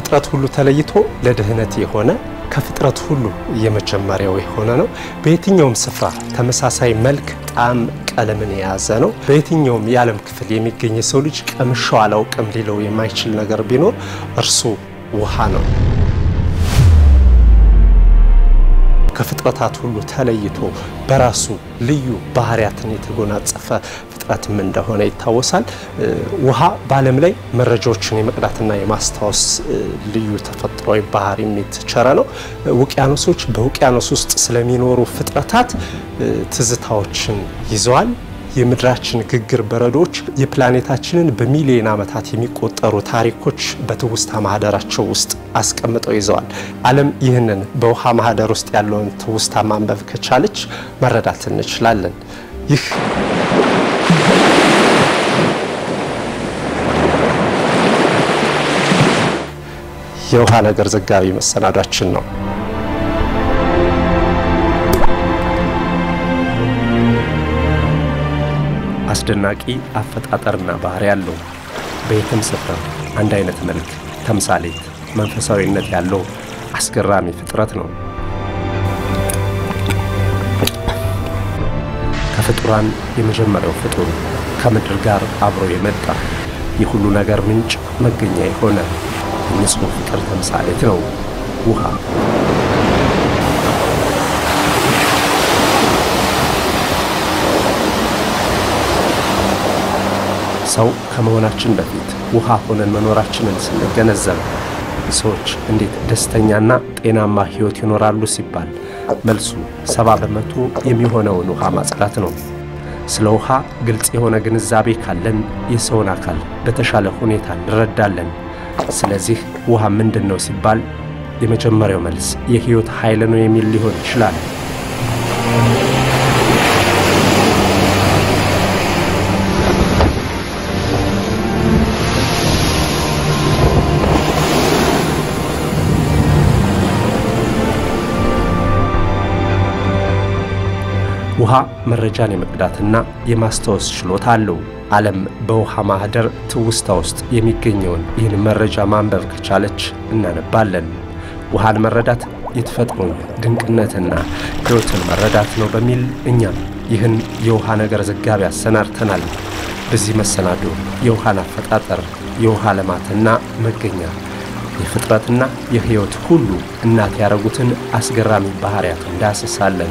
ከፍጥረት ሁሉ ተለይቶ ለድህነት የሆነ ከፍጥረት ሁሉ የመጀመሪያው የሆነ ነው። በየትኛውም ስፍራ ተመሳሳይ መልክ፣ ጣዕም፣ ቀለምን የያዘ ነው። በየትኛውም የዓለም ክፍል የሚገኝ የሰው ልጅ ቀምሻው አላውቅም ሊለው የማይችል ነገር ቢኖር እርሱ ውሃ ነው። ከፍጥረታት ሁሉ ተለይቶ በራሱ ልዩ ባህሪያትን የተጎናጸፈ ፍጥረትም እንደሆነ ይታወሳል። ውሃ በዓለም ላይ መረጃዎችን የመቅዳትና የማስታወስ ልዩ ተፈጥሯዊ ባህሪ የተቸረ ነው። ውቅያኖሶች በውቅያኖስ ውስጥ ስለሚኖሩ ፍጥረታት ትዝታዎችን ይዘዋል። የምድራችን ግግር በረዶች የፕላኔታችንን በሚሊዮን ዓመታት የሚቆጠሩ ታሪኮች በትውስታ ማህደራቸው ውስጥ አስቀምጠው ይዘዋል። ዓለም ይህንን በውሃ ማህደር ውስጥ ያለውን ትውስታ ማንበብ ከቻለች መረዳት እንችላለን። ይህ የውሃ ነገር ዘጋቢ መሰናዷችን ነው። አስደናቂ አፈጣጠርና ባህሪ ያለው በየትም ስፍራ አንድ አይነት መልክ፣ ተምሳሌት፣ መንፈሳዊነት ያለው አስገራሚ ፍጥረት ነው። ከፍጡራን የመጀመሪያው ፍጡር ከምድር ጋር አብሮ የመጣ የሁሉ ነገር ምንጭ መገኛ የሆነ የንጹሕ ፍቅር ተምሳሌት ነው ውሃ። ሰው ከመሆናችን በፊት ውሃ ሆነን መኖራችንን ስንገነዘብ ሰዎች እንዴት ደስተኛና ጤናማ ሕይወት ይኖራሉ ሲባል መልሱ ሰባ በመቶ የሚሆነውን ውሃ ማጽዳት ነው። ስለ ውሃ ግልጽ የሆነ ግንዛቤ ካለን የሰውን አካል በተሻለ ሁኔታ እንረዳለን። ስለዚህ ውሃ ምንድን ነው ሲባል የመጀመሪያው መልስ የሕይወት ኃይል ነው የሚል ሊሆን ይችላል። ውሃ መረጃን የመቅዳትና የማስታወስ ችሎታ አለው። ዓለም በውሃ ማህደር ትውስታ ውስጥ የሚገኘውን ይህን መረጃ ማንበብ ከቻለች እናነባለን። ውሃን መረዳት የተፈጥሮን ድንቅነትና ሕይወትን መረዳት ነው በሚል እኛም ይህን የውሃ ነገር ዘጋቢ አሰናድተናል። በዚህ መሰናዶ የውሃን አፈጣጠር፣ የውሃ ልማትና መገኛ፣ የፍጥረትና የሕይወት ሁሉ እናት ያደረጉትን አስገራሚ ባህሪያት እንዳስሳለን።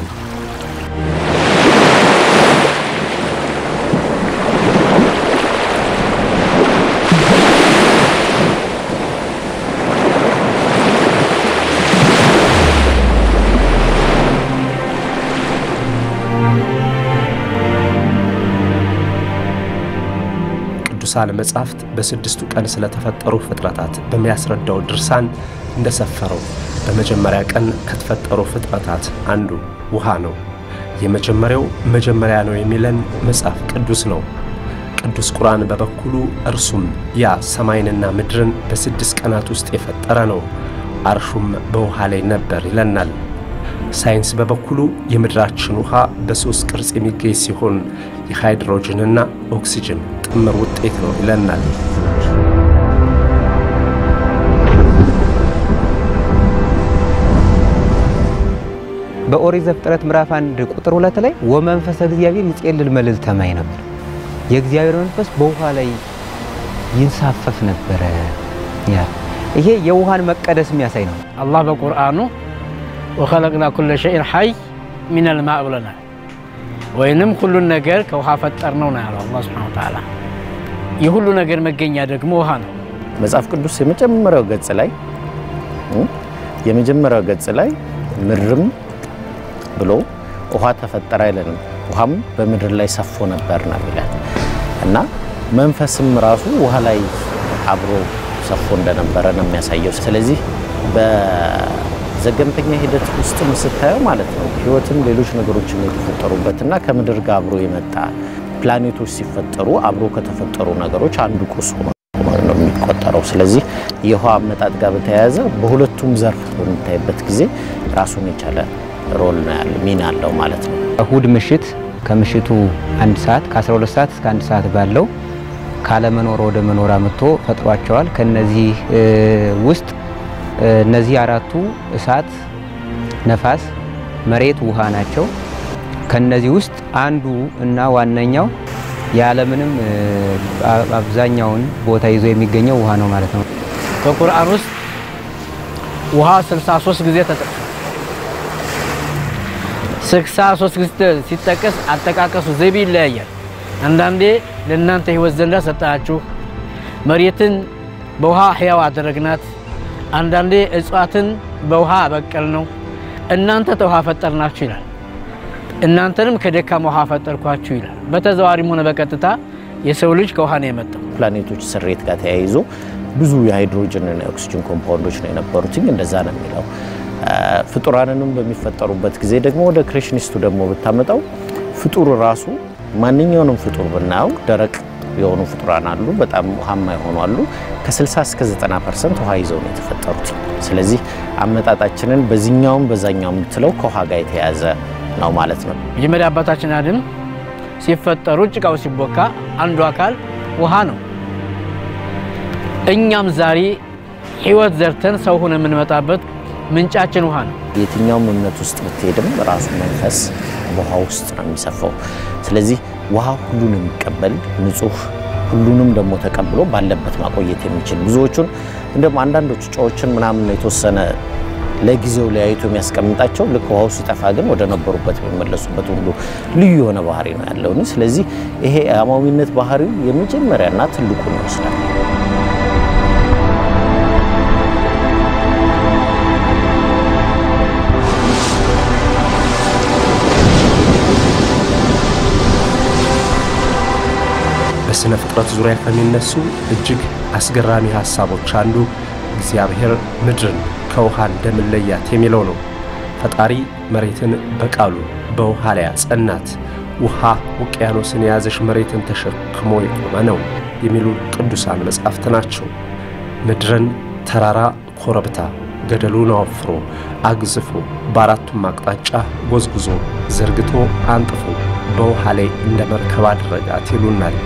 ቅዱሳን መጻሕፍት በስድስቱ ቀን ስለተፈጠሩ ፍጥረታት በሚያስረዳው ድርሳን እንደሰፈረው በመጀመሪያ ቀን ከተፈጠሩ ፍጥረታት አንዱ ውሃ ነው። የመጀመሪያው መጀመሪያ ነው የሚለን መጽሐፍ ቅዱስ ነው። ቅዱስ ቁርአን በበኩሉ እርሱም ያ ሰማይንና ምድርን በስድስት ቀናት ውስጥ የፈጠረ ነው፣ አርሹም በውሃ ላይ ነበር ይለናል። ሳይንስ በበኩሉ የምድራችን ውሃ በሦስት ቅርጽ የሚገኝ ሲሆን የሃይድሮጅንና ኦክሲጅን ጥምር ውጤት ነው ይለናል። በኦሪት ዘፍጥረት ምዕራፍ አንድ ቁጥር ሁለት ላይ ወመንፈሰ እግዚአብሔር ይጼልል መልዕልተ ማይ ነበር። የእግዚአብሔር መንፈስ በውሃ ላይ ይንሳፈፍ ነበረ። ያ ይሄ የውሃን መቀደስ የሚያሳይ ነው። አላህ በቁርአኑ ወኸለቅና ኩለ ሸይን ሐይ ሚነል ማእ ብለናል። ወይንም ሁሉን ነገር ከውሃ ፈጠር ነው ነው ያለው አላህ ሱብሓነሁ ወተዓላ። የሁሉ ነገር መገኛ ደግሞ ውሃ ነው። መጽሐፍ ቅዱስ የመጀመሪያው ገጽ ላይ የመጀመሪያው ገጽ ላይ ምድርም ብሎ ውሃ ተፈጠረ አይለንም። ውሃም በምድር ላይ ሰፎ ነበር ነው የሚለን እና መንፈስም ራሱ ውሃ ላይ አብሮ ሰፎ እንደነበረ ነው የሚያሳየው። ስለዚህ በዘገምተኛ ሂደት ውስጥም ስታየው ማለት ነው ህይወትም ሌሎች ነገሮችም የተፈጠሩበትና ከምድር ጋር አብሮ የመጣ ፕላኔቶች ሲፈጠሩ አብሮ ከተፈጠሩ ነገሮች አንዱ ቁስ ሆኖ ነው የሚቆጠረው። ስለዚህ የውሃ አመጣጥ ጋር በተያያዘ በሁለቱም ዘርፍ በምታይበት ጊዜ ራሱን የቻለ ሮል ነው ያለ ሚና አለው ማለት ነው። እሁድ ምሽት ከምሽቱ አንድ ሰዓት ከ12 ሰዓት እስከ አንድ ሰዓት ባለው ካለመኖር ወደ መኖር አምጥቶ ፈጥሯቸዋል። ከነዚህ ውስጥ እነዚህ አራቱ እሳት፣ ነፋስ፣ መሬት፣ ውሃ ናቸው። ከነዚህ ውስጥ አንዱ እና ዋነኛው የዓለምንም አብዛኛውን ቦታ ይዞ የሚገኘው ውሃ ነው ማለት ነው። በቁርአን ውስጥ ውሃ 63 ጊዜ ተጠቅሷል። 63 ጊዜ ሲጠቀስ አጠቃቀሱ ዘይቤ ይለያያል። አንዳንዴ ለእናንተ ሕይወት ዘንዳ ሰጣችሁ፣ መሬትን በውሃ ሕያው አደረግናት፣ አንዳንዴ እጽዋትን በውሃ አበቀል ነው፣ እናንተ ተውሃ ፈጠርናችሁ ይላል። እናንተንም ከደካማ ውሃ ፈጠርኳችሁ ይላል። በተዘዋሪም ሆነ በቀጥታ የሰው ልጅ ከውሃ ነው የመጣው። ፕላኔቶች ስሬት ጋር ተያይዞ ብዙ የሃይድሮጅን እና የኦክሲጅን ኮምፓውንዶች ነው የነበሩት። እንደዛ ነው የሚለው። ፍጡራንንም በሚፈጠሩበት ጊዜ ደግሞ ወደ ክሬሽኒስቱ ደግሞ ብታመጣው ፍጡር ራሱ ማንኛውንም ፍጡር ብናየው ደረቅ የሆኑ ፍጡራን አሉ፣ በጣም ውሃማ የሆኑ አሉ። ከ60 እስከ 90 ፐርሰንት ውሃ ይዘው ነው የተፈጠሩት። ስለዚህ አመጣጣችንን በዚህኛውም በዛኛውም የምትለው ከውሃ ጋር የተያያዘ ነው ማለት ነው። መጀመሪያ አባታችን አድም ሲፈጠሩ ጭቃው ሲቦካ አንዱ አካል ውሃ ነው። እኛም ዛሬ ህይወት ዘርተን ሰው ሆነ የምንመጣበት ምንጫችን ውሃ ነው። የትኛውም እምነት ውስጥ ብትሄድም ራሱ መንፈስ በውሃ ውስጥ ነው የሚሰፋው። ስለዚህ ውሃ ሁሉን የሚቀበል ንጹህ፣ ሁሉንም ደግሞ ተቀብሎ ባለበት ማቆየት የሚችል ብዙዎቹን እንደውም አንዳንዶቹ ጨዎችን ምናምን የተወሰነ ለጊዜው ለያይቶ የሚያስቀምጣቸው ልክ ውሃው ሲጠፋ ግን ወደ ነበሩበት የሚመለሱበት ሁሉ ልዩ የሆነ ባህሪ ነው ያለው። ስለዚህ ይሄ አማዊነት ባህሪው የመጀመሪያና ትልቁን ይወስዳል። በሥነ ፍጥረት ዙሪያ ከሚነሱ እጅግ አስገራሚ ሐሳቦች አንዱ እግዚአብሔር ምድርን ከውሃ እንደምለያት የሚለው ነው። ፈጣሪ መሬትን በቃሉ በውሃ ላይ አጸናት፣ ውሃ ውቅያኖስን የያዘች መሬትን ተሸክሞ የቆመ ነው የሚሉ ቅዱሳን መጻሕፍት ናቸው። ምድርን ተራራ፣ ኮረብታ፣ ገደሉን አወፍሮ አግዝፎ በአራቱም አቅጣጫ ጎዝጉዞ ዘርግቶ አንጥፎ በውሃ ላይ እንደ መርከብ አደረጋት ይሉናል።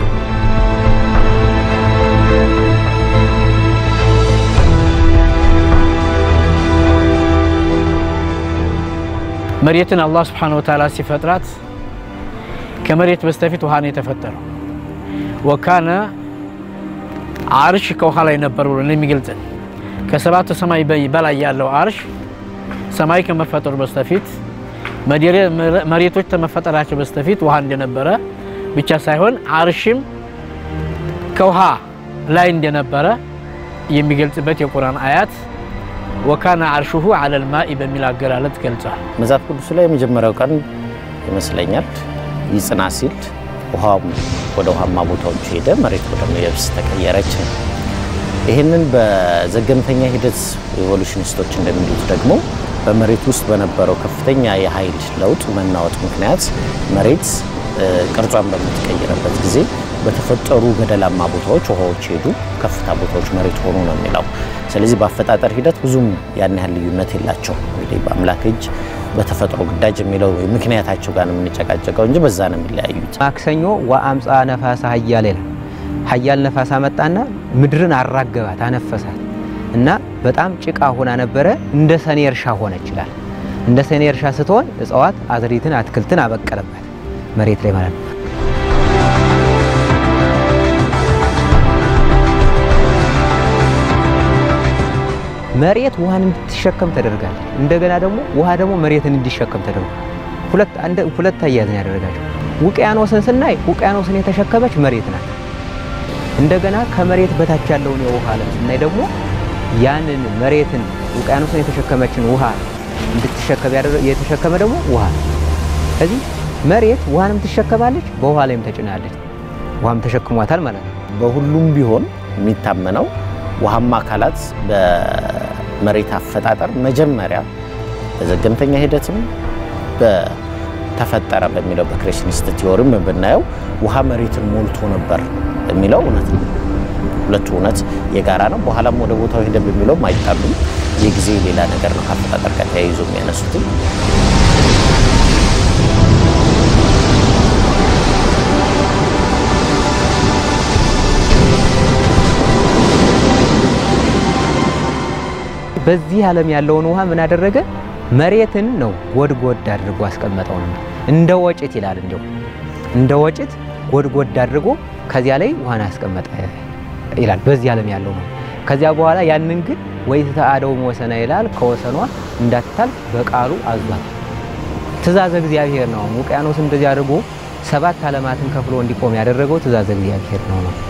መሬትን አላህ ስብሓነሁ ወተዓላ ሲፈጥራት ከመሬት በስተፊት ውሃ ነው የተፈጠረው። ወካነ አርሽ ከውሃ ላይ ነበር ብሎ የሚገልጽን ከሰባቱ ሰማይ በላይ ያለው አርሽ ሰማይ ከመፈጠሩ በስተፊት መሬቶች ከመፈጠራቸው በስተፊት ውሃ እንደነበረ ብቻ ሳይሆን አርሽም ከውሃ ላይ እንደነበረ የሚገልጽበት የቁርአን አያት ወካነ አርሹሁ አለል ማኢ በሚል አገላለጥ ገልጿል። መጽሐፍ ቅዱስ ላይ የመጀመሪያው ቀን ይመስለኛል ይጽና ሲል ውሃም ወደ ውሃማ ቦታዎች ሄደ፣ መሬት ወደ የብስ ተቀየረች ነው። ይህንን በዘገምተኛ ሂደት ኢቮሉሽኒስቶች እንደሚሉት ደግሞ በመሬት ውስጥ በነበረው ከፍተኛ የኃይል ለውጥ መናወጥ ምክንያት መሬት ቅርጿን በምትቀይርበት ጊዜ በተፈጠሩ ገደላማ ቦታዎች ውሃዎች ሄዱ፣ ከፍታ ቦታዎች መሬት ሆኑ ነው የሚለው። ስለዚህ በአፈጣጠር ሂደት ብዙም ያን ያህል ልዩነት የላቸው። እንግዲህ በአምላክ እጅ በተፈጥሮ ግዳጅ የሚለው ምክንያታቸው ጋር ነው የምንጨቃጨቀው እንጂ በዛ ነው የሚለያዩት። ማክሰኞ ወአምፃ ነፋሳ ሀያል ይላል። ሀያል ነፋስ አመጣና ምድርን አራገባት፣ አነፈሳት እና በጣም ጭቃ ሆና ነበረ። እንደ ሰኔ እርሻ ሆነ ይችላል። እንደ ሰኔ እርሻ ስትሆን እጽዋት፣ አዝሪትን፣ አትክልትን አበቀለባት መሬት ላይ ማለት ነው። መሬት ውሃን እንድትሸከም ተደርጋለች። እንደገና ደግሞ ውሃ ደግሞ መሬትን እንዲሸከም ተደርጓል። ሁለት አንድ ሁለት አያያዝን ያደረጋቸው። ውቅያኖስን ስናይ ውቅያኖስን የተሸከመች መሬት ናት። እንደገና ከመሬት በታች ያለውን የውሃ ዓለም ስናይ ደግሞ ያንን መሬትን ውቅያኖስን የተሸከመችን ውሃ እንድትሸከም የተሸከመ ደግሞ ውሃ ነው። ስለዚህ መሬት ውሃንም ትሸከማለች፣ በውሃ ላይም ተጭናለች። ውሃም ተሸክሟታል ማለት ነው። በሁሉም ቢሆን የሚታመነው ውሃማ አካላት በመሬት አፈጣጠር መጀመሪያ በዘገምተኛ ሂደትም በተፈጠረ በሚለው በክሬሽኒስት ቲዎሪም ብናየው ውሃ መሬትን ሞልቶ ነበር የሚለው እውነት ነው። ሁለቱ እውነት የጋራ ነው። በኋላም ወደ ቦታው ሄደ በሚለውም አይጣሉም። የጊዜ ሌላ ነገር ነው ከአፈጣጠር ጋር ተያይዞ የሚያነሱትም በዚህ ዓለም ያለውን ውሃ ምን አደረገ? መሬትን ነው ጎድጎድ አድርጎ አስቀመጠው ነው እንደ ወጭት ይላል። እንዲሁ እንደ ወጭት ጎድጎድ አድርጎ ከዚያ ላይ ውሃን አስቀመጠ ይላል። በዚህ ዓለም ያለው ነው። ከዚያ በኋላ ያንን ግን ወይ ተአደው ወሰና ይላል ከወሰኗ እንዳትታልፍ በቃሉ አዟል። ትእዛዘ እግዚአብሔር ነው። ውቅያኖስ እንደዚህ አድርጎ ሰባት ዓለማትን ከፍሎ እንዲቆም ያደረገው ትእዛዘ እግዚአብሔር ነው ነው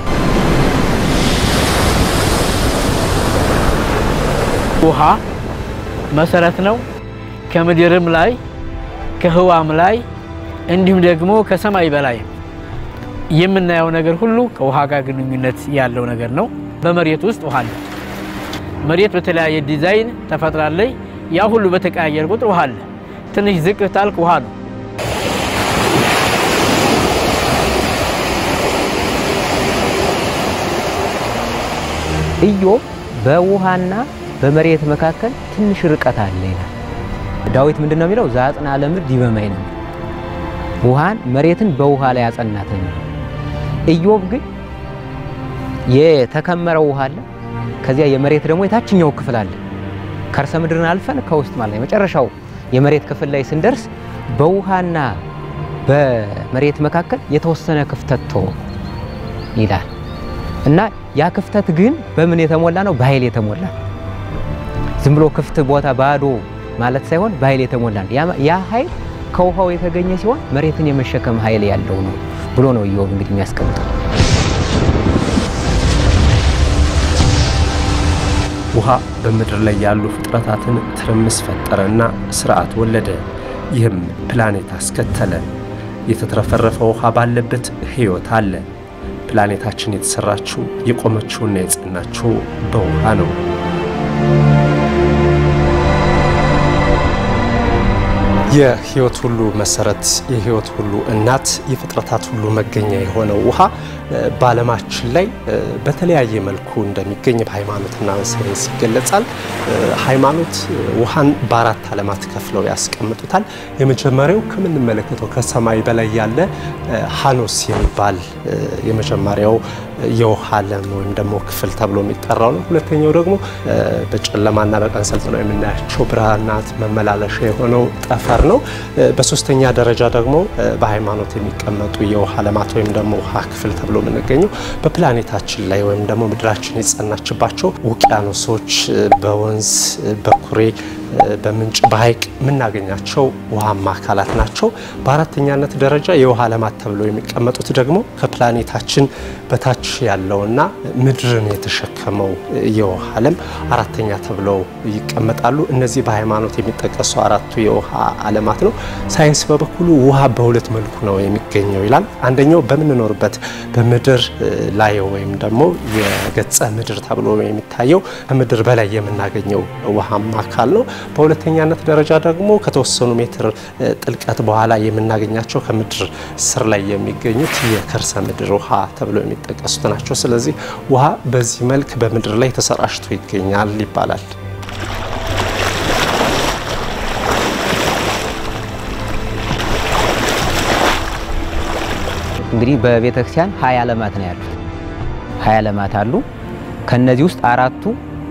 ውሃ መሰረት ነው። ከምድርም ላይ ከህዋም ላይ እንዲሁም ደግሞ ከሰማይ በላይ የምናየው ነገር ሁሉ ከውሃ ጋር ግንኙነት ያለው ነገር ነው። በመሬት ውስጥ ውሃ አለ። መሬት በተለያየ ዲዛይን ተፈጥራለች። ያ ሁሉ በተቀያየር ቁጥር ውሃ አለ። ትንሽ ዝቅ ታልክ ውሃ ነው። ኢዮብ በውሃና በመሬት መካከል ትንሽ ርቀት አለ ይላል። ዳዊት ምንድን ነው የሚለው? ዘአጽንዐ ለምድር ዲበ ማይ ነው። ውሃን መሬትን በውሃ ላይ ያጸናት ነው የሚለው። ኢዮብ ግን የተከመረው ውሃ አለ፣ ከዚያ የመሬት ደግሞ የታችኛው ክፍል አለ። ከርሰ ምድርን አልፈን ከውስጥ ማለት ነው የመጨረሻው የመሬት ክፍል ላይ ስንደርስ በውሃና በመሬት መካከል የተወሰነ ክፍተት ቶ ይላል እና ያ ክፍተት ግን በምን የተሞላ ነው? በኃይል የተሞላ ዝም ብሎ ክፍት ቦታ ባዶ ማለት ሳይሆን በኃይል የተሞላ ነው። ያ ኃይል ከውሃው የተገኘ ሲሆን መሬትን የመሸከም ኃይል ያለው ነው ብሎ ነው ኢዮብ እንግዲህ የሚያስቀምጠው። ውሃ በምድር ላይ ያሉ ፍጥረታትን ትርምስ ፈጠረና ስርዓት ወለደ። ይህም ፕላኔት አስከተለ። የተትረፈረፈ ውሃ ባለበት ሕይወት አለ። ፕላኔታችን የተሰራችው የቆመችውና የጸናችው በውሃ ነው። የሕይወት ሁሉ መሰረት፣ የሕይወት ሁሉ እናት፣ የፍጥረታት ሁሉ መገኛ የሆነው ውሃ በዓለማችን ላይ በተለያየ መልኩ እንደሚገኝ በሃይማኖትና በሳይንስ ይገለጻል። ሃይማኖት ውሃን በአራት ዓለማት ከፍለው ያስቀምጡታል። የመጀመሪያው ከምንመለከተው ከሰማይ በላይ ያለ ሀኖስ የሚባል የመጀመሪያው የውሃ ዓለም ወይም ደግሞ ክፍል ተብሎ የሚጠራው ነው። ሁለተኛው ደግሞ በጨለማና በቀን ሰልጥነው የምናያቸው ብርሃናት መመላለሻ የሆነው ጠፈር ነው። በሶስተኛ ደረጃ ደግሞ በሃይማኖት የሚቀመጡ የውሃ ዓለማት ወይም ደግሞ ውሃ ክፍል ተብሎ የምንገኘው በፕላኔታችን ላይ ወይም ደግሞ ምድራችን የጸናችባቸው ውቅያኖሶች በወንዝ በኩሬ በምንጭ በሐይቅ የምናገኛቸው ውሃማ አካላት ናቸው። በአራተኛነት ደረጃ የውሃ ዓለማት ተብለው የሚቀመጡት ደግሞ ከፕላኔታችን በታች ያለውና ምድርን የተሸከመው የውሃ ዓለም አራተኛ ተብለው ይቀመጣሉ። እነዚህ በሃይማኖት የሚጠቀሱ አራቱ የውሃ ዓለማት ነው። ሳይንስ በበኩሉ ውሃ በሁለት መልኩ ነው የሚገኘው ይላል። አንደኛው በምንኖርበት በምድር ላይ ወይም ደግሞ የገጸ ምድር ተብሎ የሚታየው ከምድር በላይ የምናገኘው ውሃማ አካል ነው። በሁለተኛነት ደረጃ ደግሞ ከተወሰኑ ሜትር ጥልቀት በኋላ የምናገኛቸው ከምድር ስር ላይ የሚገኙት የከርሰ ምድር ውሃ ተብለው የሚጠቀሱት ናቸው። ስለዚህ ውሃ በዚህ መልክ በምድር ላይ ተሰራጭቶ ይገኛል ይባላል። እንግዲህ በቤተ ክርስቲያን ሀያ ዓለማት ነው ያሉት። ሀያ ዓለማት አሉ። ከነዚህ ውስጥ አራቱ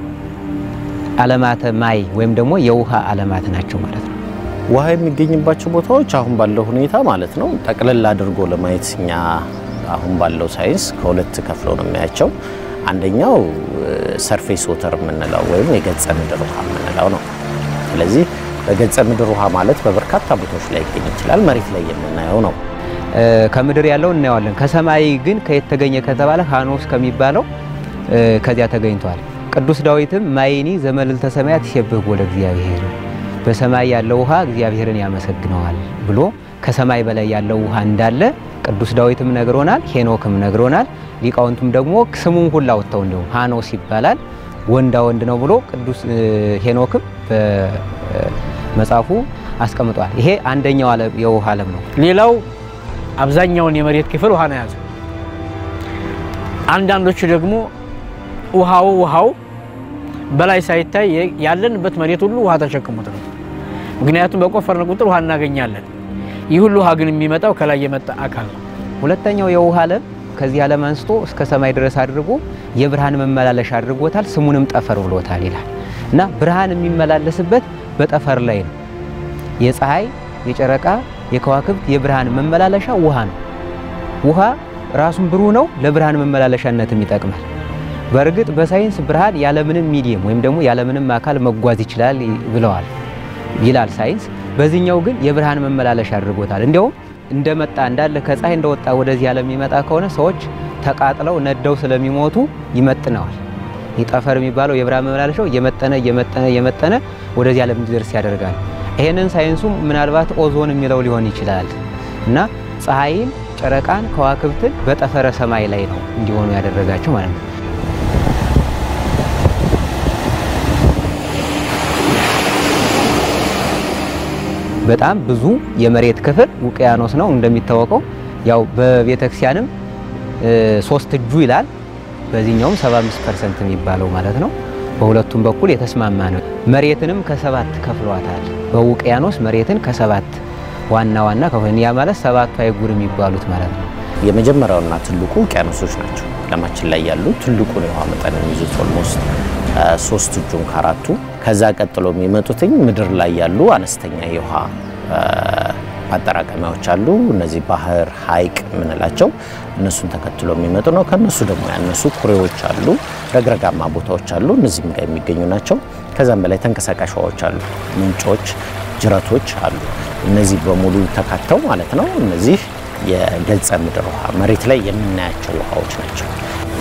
ዓለማተ ማይ ወይም ደግሞ የውሃ ዓለማት ናቸው ማለት ነው። ውሃ የሚገኝባቸው ቦታዎች አሁን ባለው ሁኔታ ማለት ነው ጠቅለል አድርጎ ለማየት እኛ አሁን ባለው ሳይንስ ከሁለት ከፍለው ነው የሚያቸው። አንደኛው ሰርፌስ ወተር የምንለው ወይም የገጸ ምድር ውሃ የምንለው ነው። ስለዚህ በገጸ ምድር ውሃ ማለት በበርካታ ቦታዎች ላይ ይገኝ ይችላል። መሬት ላይ የምናየው ነው። ከምድር ያለው እናየዋለን። ከሰማይ ግን ከየት ተገኘ ከተባለ ሀኖስ ከሚባለው ከዚያ ተገኝቷል። ቅዱስ ዳዊትም ማይኒ ዘመልዕልተ ሰማያት ይሴብሕዎ ለእግዚአብሔር፣ በሰማይ ያለው ውሃ እግዚአብሔርን ያመሰግነዋል ብሎ ከሰማይ በላይ ያለው ውሃ እንዳለ ቅዱስ ዳዊትም ነግሮናል፣ ሄኖክም ነግሮናል። ሊቃውንቱም ደግሞ ስሙን ሁላ ወጥተው እንዲሁም ሀኖስ ይባላል ወንዳ ወንድ ነው ብሎ ቅዱስ ሄኖክም በመጽሐፉ አስቀምጧል። ይሄ አንደኛው የውሃ ዓለም ነው። ሌላው አብዛኛውን የመሬት ክፍል ውሃ ነው የያዘ። አንዳንዶቹ ደግሞ ውሃው ውሃው በላይ ሳይታይ ያለንበት መሬት ሁሉ ውሃ ተሸክሞት ነው። ምክንያቱም በቆፈርን ቁጥር ውሃ እናገኛለን። ይህ ሁሉ ውሃ ግን የሚመጣው ከላይ የመጣ አካል ነው። ሁለተኛው የውሃ ዓለም ከዚህ ዓለም አንስቶ እስከ ሰማይ ድረስ አድርጎ የብርሃን መመላለሻ አድርጎታል። ስሙንም ጠፈር ብሎታል ይላል። እና ብርሃን የሚመላለስበት በጠፈር ላይ ነው። የፀሐይ፣ የጨረቃ፣ የከዋክብት የብርሃን መመላለሻ ውሃ ነው። ውሃ ራሱን ብሩህ ነው፣ ለብርሃን መመላለሻነትም ይጠቅማል። በእርግጥ በሳይንስ ብርሃን ያለምንም ሚዲየም ወይም ደግሞ ያለምንም አካል መጓዝ ይችላል ብለዋል ይላል ሳይንስ። በዚህኛው ግን የብርሃን መመላለሻ አድርጎታል። እንዲያውም እንደመጣ እንዳለ ከፀሐይ እንደወጣ ወደዚህ ዓለም የሚመጣ ከሆነ ሰዎች ተቃጥለው ነደው ስለሚሞቱ ይመጥነዋል። ይህ ጠፈር የሚባለው የብርሃን መመላለሻው እየመጠነ እየመጠነ እየመጠነ ወደዚህ ዓለም እንዲደርስ ያደርጋል። ይሄንን ሳይንሱም ምናልባት ኦዞን የሚለው ሊሆን ይችላል እና ፀሐይን፣ ጨረቃን፣ ከዋክብትን በጠፈረ ሰማይ ላይ ነው እንዲሆኑ ያደረጋቸው ማለት ነው። በጣም ብዙ የመሬት ክፍል ውቅያኖስ ነው እንደሚታወቀው። ያው በቤተክርስቲያንም ሶስት እጁ ይላል በዚህኛውም 75 ፐርሰንት የሚባለው ማለት ነው። በሁለቱም በኩል የተስማማ ነው። መሬትንም ከሰባት ከፍሏታል። በውቅያኖስ መሬትን ከሰባት ዋና ዋና ከሆነ ያ ማለት ሰባቱ አይጉር የሚባሉት ማለት ነው። የመጀመሪያውና ትልቁ ውቅያኖሶች ናቸው። ዓለማችን ላይ ያሉ ትልቁን የውሃ መጠን የሚይዙት ኦልሞስት ሶስት እጁን ከአራቱ። ከዛ ቀጥሎ የሚመጡትኝ ምድር ላይ ያሉ አነስተኛ የውሃ ማጠራቀሚያዎች አሉ። እነዚህ ባህር፣ ሐይቅ የምንላቸው እነሱን ተከትሎ የሚመጡ ነው። ከነሱ ደግሞ ያነሱ ኩሬዎች አሉ፣ ረግረጋማ ቦታዎች አሉ። እነዚህም ጋር የሚገኙ ናቸው። ከዛም በላይ ተንቀሳቃሽ ውሃዎች አሉ፣ ምንጮች፣ ጅረቶች አሉ። እነዚህ በሙሉ ተካተው ማለት ነው። እነዚህ የገጸ ምድር ውሃ መሬት ላይ የምናያቸው ውሃዎች ናቸው።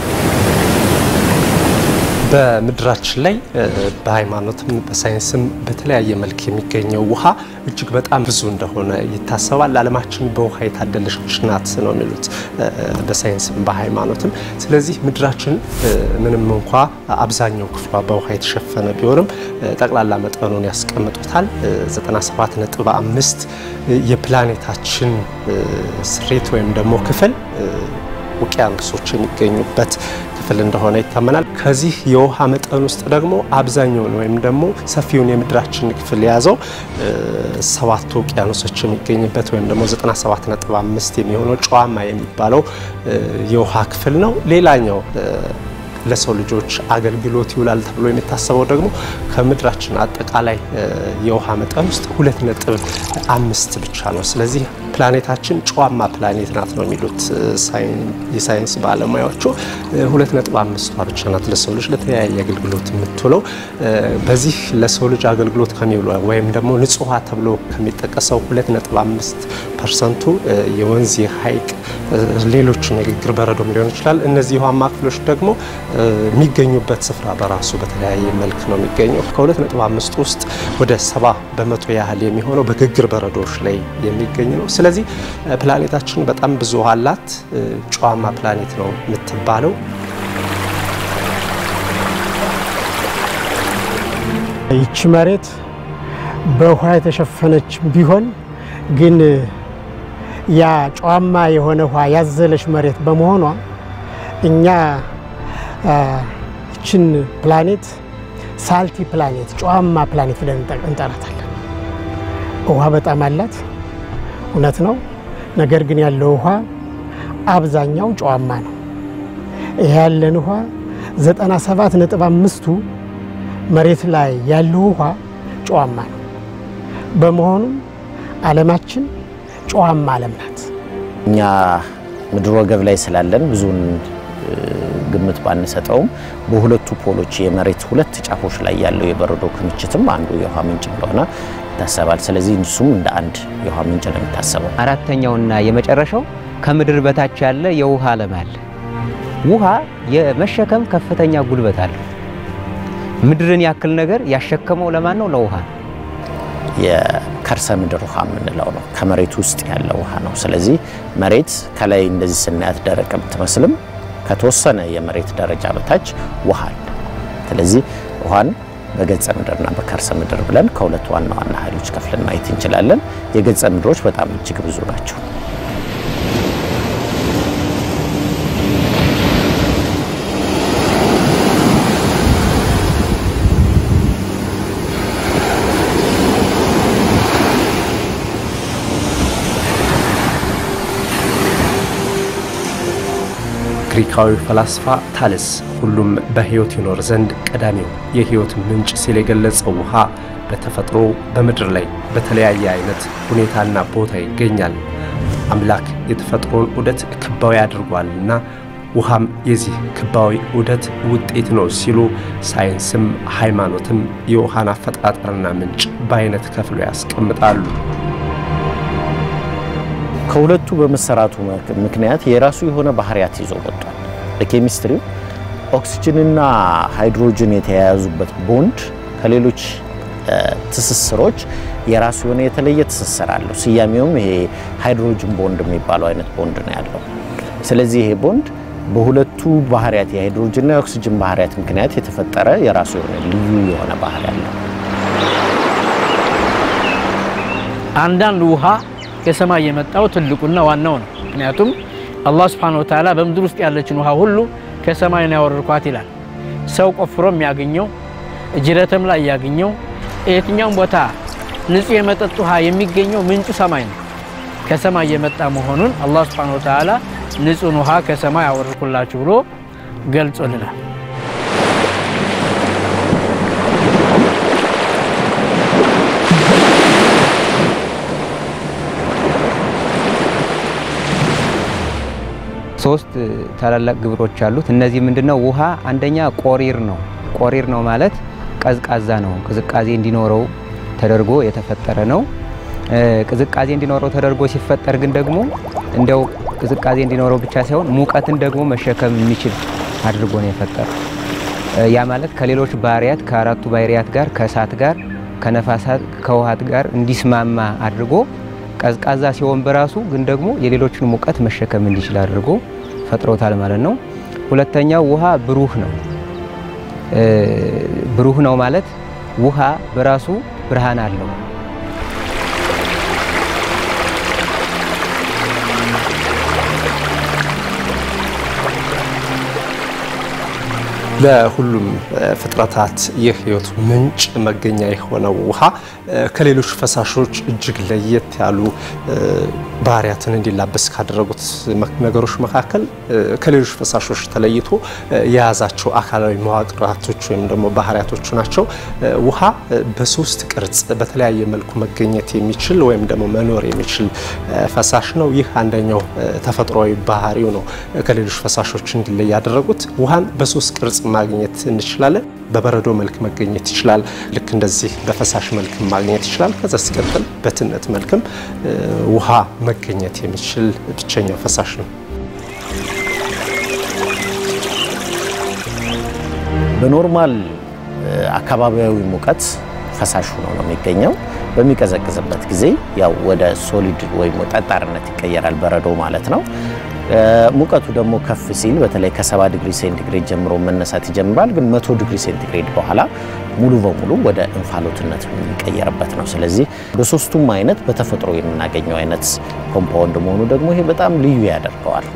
በምድራችን ላይ በሃይማኖትም በሳይንስም በተለያየ መልክ የሚገኘው ውሃ እጅግ በጣም ብዙ እንደሆነ ይታሰባል። ዓለማችን በውሃ የታደለች ናት ነው የሚሉት በሳይንስም በሃይማኖትም። ስለዚህ ምድራችን ምንም እንኳ አብዛኛው ክፍሏ በውሃ የተሸፈነ ቢሆንም ጠቅላላ መጠኑን ያስቀምጡታል 97.5 የፕላኔታችን ስሬት ወይም ደግሞ ክፍል ውቅያኖሶች የሚገኙበት ክፍል እንደሆነ ይታመናል። ከዚህ የውሃ መጠን ውስጥ ደግሞ አብዛኛውን ወይም ደግሞ ሰፊውን የምድራችን ክፍል የያዘው ሰባቱ ውቅያኖሶች የሚገኝበት ወይም ደግሞ 97.5 የሚሆነው ጨዋማ የሚባለው የውሃ ክፍል ነው። ሌላኛው ለሰው ልጆች አገልግሎት ይውላል ተብሎ የሚታሰበው ደግሞ ከምድራችን አጠቃላይ የውሃ መጠን ውስጥ ሁለት ነጥብ አምስት ብቻ ነው። ስለዚህ ፕላኔታችን ጨዋማ ፕላኔት ናት ነው የሚሉት የሳይንስ ባለሙያዎቹ። ሁለት ነጥብ አምስቷ ብቻ ናት ለሰው ልጅ ለተለያየ አገልግሎት የምትውለው። በዚህ ለሰው ልጅ አገልግሎት ከሚውሉ ወይም ደግሞ ንጹህ ውሃ ተብሎ ከሚጠቀሰው ሁለት ነጥብ አምስት ፐርሰንቱ የወንዝ የሐይቅ፣ ሌሎችም የግግር በረዶም ሊሆን ይችላል። እነዚህ የውሃማ ክፍሎች ደግሞ የሚገኙበት ስፍራ በራሱ በተለያየ መልክ ነው የሚገኘው። ከሁለት ነጥብ አምስት ውስጥ ወደ ሰባ በመቶ ያህል የሚሆነው በግግር በረዶዎች ላይ የሚገኝ ነው። ስለዚህ ፕላኔታችን በጣም ብዙ ውሃ አላት። ጨዋማ ፕላኔት ነው የምትባለው። ይቺ መሬት በውሃ የተሸፈነች ቢሆን ግን ያ ጨዋማ የሆነ ውሃ ያዘለች መሬት በመሆኗ እኛ ይችን ፕላኔት ሳልቲ ፕላኔት ጨዋማ ፕላኔት ብለን እንጠራታለን። ውሃ በጣም አላት፣ እውነት ነው። ነገር ግን ያለው ውሃ አብዛኛው ጨዋማ ነው። ይሄ ያለን ውሃ 97 ነጥብ አምስቱ መሬት ላይ ያለው ውሃ ጨዋማ ነው። በመሆኑም ዓለማችን ጨዋማ ዓለም ናት። እኛ ምድር ወገብ ላይ ስላለን ብዙን ግምት ባንሰጠውም በሁለቱ ፖሎች የመሬት ሁለት ጫፎች ላይ ያለው የበረዶ ክምችትም አንዱ የውሃ ምንጭ እንደሆነ ይታሰባል። ስለዚህ እሱም እንደ አንድ የውሃ ምንጭ ነው የሚታሰበው። አራተኛውና የመጨረሻው ከምድር በታች ያለ የውሃ ዓለም አለ። ውሃ የመሸከም ከፍተኛ ጉልበት አለው። ምድርን ያክል ነገር ያሸከመው ለማን ነው? ለውሃ ነው። የከርሰ ምድር ውሃ የምንለው ነው። ከመሬት ውስጥ ያለ ውሃ ነው። ስለዚህ መሬት ከላይ እንደዚህ ስናያት ደረቅ ብትመስልም ከተወሰነ የመሬት ደረጃ በታች ውሃ አለ። ስለዚህ ውሃን በገጸ ምድርና በከርሰ ምድር ብለን ከሁለት ዋና ዋና ኃይሎች ከፍለን ማየት እንችላለን። የገጸ ምድሮች በጣም እጅግ ብዙ ናቸው። ግሪካዊ ፈላስፋ ታለስ ሁሉም በሕይወት ይኖር ዘንድ ቀዳሚው የሕይወት ምንጭ ሲል የገለጸው ውሃ በተፈጥሮ በምድር ላይ በተለያየ አይነት ሁኔታና ቦታ ይገኛል። አምላክ የተፈጥሮን ዑደት ክባዊ አድርጓልና ውሃም የዚህ ክባዊ ዑደት ውጤት ነው ሲሉ ሳይንስም ሃይማኖትም የውሃን አፈጣጠርና ምንጭ በአይነት ከፍሎ ያስቀምጣሉ። ከሁለቱ በመሰራቱ ምክንያት የራሱ የሆነ ባህሪያት ይዞ ወጥቷል። በኬሚስትሪው ኦክሲጅንና ሃይድሮጅን የተያያዙበት ቦንድ ከሌሎች ትስስሮች የራሱ የሆነ የተለየ ትስስር አለው። ስያሜውም ይሄ ሃይድሮጅን ቦንድ የሚባለው አይነት ቦንድ ነው ያለው። ስለዚህ ይሄ ቦንድ በሁለቱ ባህሪያት የሃይድሮጅንና የኦክሲጅን ባህሪያት ምክንያት የተፈጠረ የራሱ የሆነ ልዩ የሆነ ባህሪ አለው። አንዳንድ ውሃ ከሰማይ የመጣው ትልቁና ዋናው ነው። ምክንያቱም አላህ ስብሓነሁ ወተዓላ በምድር ውስጥ ያለችን ውሃ ሁሉ ከሰማይ ነው ያወረድኳት ይላል። ሰው ቆፍሮ የሚያገኘው ጅረትም ላይ ያገኘው የትኛውም ቦታ ንጹህ የመጠጥ ውሃ የሚገኘው ምንጩ ሰማይ ነው። ከሰማይ የመጣ መሆኑን አላህ ስብሓነሁ ወተዓላ ንጹህን ውሃ ከሰማይ አወረድኩላችሁ ብሎ ገልጾልናል። ሶስት ታላላቅ ግብሮች አሉት። እነዚህ ምንድነው? ውሃ አንደኛ ቆሪር ነው። ቆሪር ነው ማለት ቀዝቃዛ ነው። ቅዝቃዜ እንዲኖረው ተደርጎ የተፈጠረ ነው። ቅዝቃዜ እንዲኖረው ተደርጎ ሲፈጠር ግን ደግሞ እንደው ቅዝቃዜ እንዲኖረው ብቻ ሳይሆን ሙቀትን ደግሞ መሸከም የሚችል አድርጎ ነው የፈጠረው። ያ ማለት ከሌሎች ባህሪያት ከአራቱ ባህሪያት ጋር ከእሳት ጋር ከነፋሳት ከውሃት ጋር እንዲስማማ አድርጎ ቀዝቃዛ ሲሆን በራሱ ግን ደግሞ የሌሎችን ሙቀት መሸከም እንዲችል አድርጎ ፈጥሮታል ማለት ነው። ሁለተኛው ውሃ ብሩህ ነው። ብሩህ ነው ማለት ውሃ በራሱ ብርሃን አለው። ለሁሉም ፍጥረታት የሕይወት ምንጭ መገኛ የሆነው ውሃ ከሌሎች ፈሳሾች እጅግ ለየት ያሉ ባህሪያትን እንዲላበስ ካደረጉት ነገሮች መካከል ከሌሎች ፈሳሾች ተለይቶ የያዛቸው አካላዊ መዋቅራቶች ወይም ደግሞ ባህሪያቶቹ ናቸው። ውሃ በሶስት ቅርጽ በተለያየ መልኩ መገኘት የሚችል ወይም ደግሞ መኖር የሚችል ፈሳሽ ነው። ይህ አንደኛው ተፈጥሯዊ ባህሪው ነው። ከሌሎች ፈሳሾች እንዲለይ ያደረጉት ውሃን በሶስት ቅርጽ ማግኘት እንችላለን። በበረዶ መልክ መገኘት ይችላል። ልክ እንደዚህ በፈሳሽ መልክ ማግኘት ይችላል። ከዛ ሲቀጥል በትነት መልክም ውሃ መገኘት የሚችል ብቸኛው ፈሳሽ ነው። በኖርማል አካባቢያዊ ሙቀት ፈሳሽ ሆኖ ነው የሚገኘው። በሚቀዘቅዝበት ጊዜ ያው ወደ ሶሊድ ወይም ጠጣርነት ይቀየራል፣ በረዶ ማለት ነው። ሙቀቱ ደግሞ ከፍ ሲል በተለይ ከ70 ዲግሪ ሴንቲግሬድ ጀምሮ መነሳት ይጀምራል። ግን 100 ዲግሪ ሴንቲግሬድ በኋላ ሙሉ በሙሉ ወደ እንፋሎትነት የሚቀየርበት ነው። ስለዚህ በሶስቱም አይነት በተፈጥሮ የምናገኘው አይነት ኮምፓውንድ መሆኑ ደግሞ ይሄ በጣም ልዩ ያደርገዋል።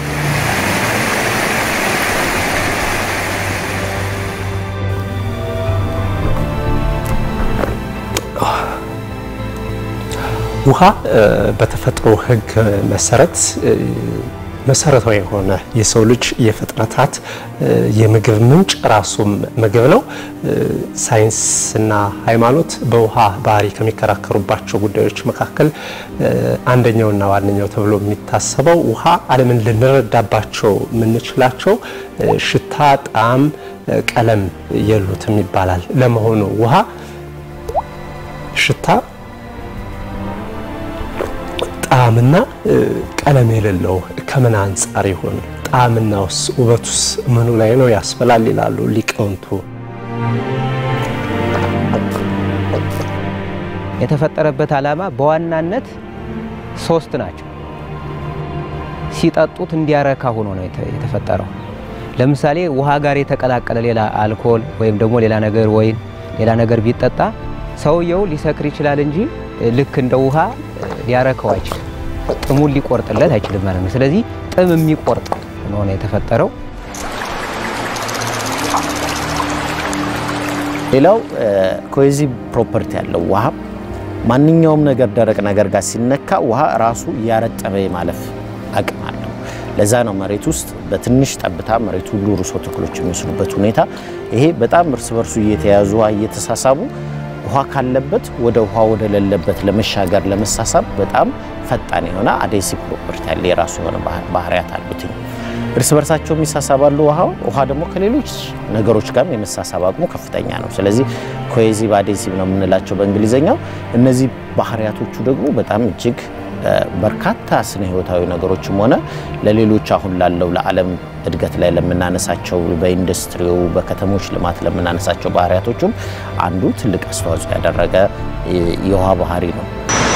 ውሃ በተፈጥሮ ሕግ መሰረት መሰረታዊ የሆነ የሰው ልጅ የፍጥረታት የምግብ ምንጭ ራሱም ምግብ ነው። ሳይንስና ሃይማኖት በውሃ ባህሪ ከሚከራከሩባቸው ጉዳዮች መካከል አንደኛውና ዋነኛው ተብሎ የሚታሰበው ውሃ ዓለምን ልንረዳባቸው የምንችላቸው ሽታ፣ ጣዕም፣ ቀለም የሉትም ይባላል። ለመሆኑ ውሃ ሽታ ጣዕምና ቀለም የሌለው ከምን አንጻር ይሆን? ጣዕምናውስ ውበቱስ ምኑ ላይ ነው ያስበላል ይላሉ ሊቃውንቱ። የተፈጠረበት ዓላማ በዋናነት ሶስት ናቸው። ሲጠጡት እንዲያረካ ሆኖ ነው የተፈጠረው። ለምሳሌ ውሃ ጋር የተቀላቀለ ሌላ አልኮል ወይም ደግሞ ሌላ ነገር ወይን ሌላ ነገር ቢጠጣ ሰውየው ሊሰክር ይችላል እንጂ ልክ እንደ ውሃ ሊያረከው አይችልም። ጥሙን ሊቆርጥለት አይችልም ማለት ነው። ስለዚህ ጥም የሚቆርጥ ሆኖ ነው የተፈጠረው። ሌላው ኮሄዚቭ ፕሮፐርቲ ያለው ውሃ ማንኛውም ነገር ደረቅ ነገር ጋር ሲነካ ውሃ ራሱ እያረጠበ የማለፍ አቅም አለው። ለዛ ነው መሬት ውስጥ በትንሽ ጠብታ መሬት ሁሉ ርሶ ተክሎች የሚወስዱበት ሁኔታ። ይሄ በጣም እርስ በርሱ እየተያዙ ውሃ እየተሳሳቡ ውሃ ካለበት ወደ ውሃ ወደ ሌለበት ለመሻገር ለመሳሳብ በጣም ፈጣን የሆነ አዴሲቭ ፕሮፐርቲ ያለ የራሱ የሆነ ባህሪያት አሉትኝ። እርስ በርሳቸውም ይሳሳባሉ። ውሃው ውሃ ደግሞ ከሌሎች ነገሮች ጋርም የመሳሳብ አቅሙ ከፍተኛ ነው። ስለዚህ ኮሄዚቭ አዴሲቭ ነው የምንላቸው በእንግሊዝኛው። እነዚህ ባህሪያቶቹ ደግሞ በጣም እጅግ በርካታ ስነ ህይወታዊ ነገሮችም ሆነ ለሌሎች አሁን ላለው ለዓለም እድገት ላይ ለምናነሳቸው በኢንዱስትሪው በከተሞች ልማት ለምናነሳቸው ባህሪያቶቹም አንዱ ትልቅ አስተዋጽኦ ያደረገ የውሃ ባህሪ ነው።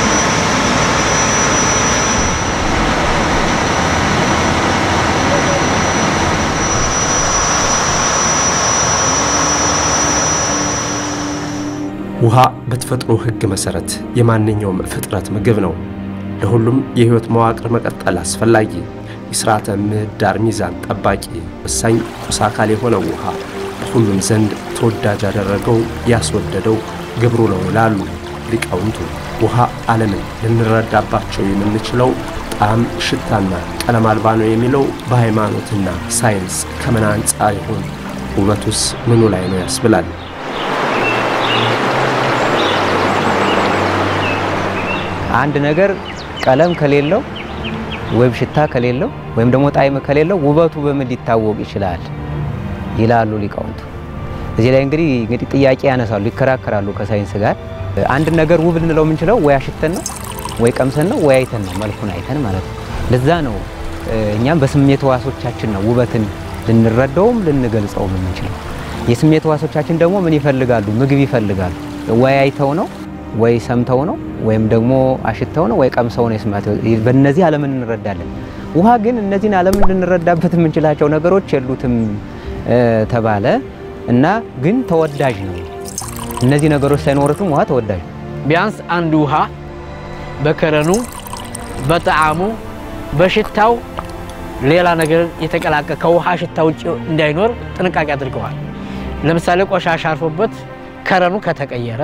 ውሃ በተፈጥሮ ሕግ መሰረት የማንኛውም ፍጥረት ምግብ ነው። ለሁሉም የህይወት መዋቅር መቀጠል አስፈላጊ የስርዓተ ምህዳር ሚዛን ጠባቂ ወሳኝ ቁስ አካል የሆነው ውሃ በሁሉም ዘንድ ተወዳጅ ያደረገው ያስወደደው ግብሩ ነው ይላሉ ሊቃውንቱ። ውሃ ዓለምን ልንረዳባቸው የምንችለው ጣዕም፣ ሽታና ቀለም አልባ ነው የሚለው በሃይማኖትና ሳይንስ ከምን አንጻር ይሆን? ውበቱስ ምኑ ላይ ነው ያስብላል። አንድ ነገር ቀለም ከሌለው ወይም ሽታ ከሌለው ወይም ደግሞ ጣዕም ከሌለው ውበቱ በምን ሊታወቅ ይችላል ይላሉ ሊቃውንቱ። እዚህ ላይ እንግዲህ እንግዲህ ጥያቄ ያነሳሉ፣ ይከራከራሉ ከሳይንስ ጋር። አንድ ነገር ውብ ልንለው የምንችለው ወይ አሽተን ነው ወይ ቀምሰን ነው ወይ አይተን ነው፣ መልኩን አይተን ማለት ነው። ለዛ ነው እኛም በስሜት ሕዋሶቻችን ነው ውበትን ልንረዳውም ልንገልጸውም የምንችለው። የስሜት ሕዋሶቻችን ደግሞ ምን ይፈልጋሉ? ምግብ ይፈልጋሉ። ወይ አይተው ነው ወይ ሰምተው ነው ወይም ደግሞ አሽተው ነው ወይ ቀምሰው ነው የስማት በእነዚህ ዓለምን እንረዳለን። ውሃ ግን እነዚህን ዓለምን ልንረዳበት የምንችላቸው ነገሮች የሉትም ተባለ እና ግን ተወዳጅ ነው። እነዚህ ነገሮች ሳይኖሩትም ውሃ ተወዳጅ ነው። ቢያንስ አንድ ውሃ በከረኑ፣ በጣዕሙ፣ በሽታው ሌላ ነገር የተቀላቀ ከውሃ ሽታ ውጭ እንዳይኖር ጥንቃቄ አድርገዋል። ለምሳሌ ቆሻሻ አርፎበት ከረኑ ከተቀየረ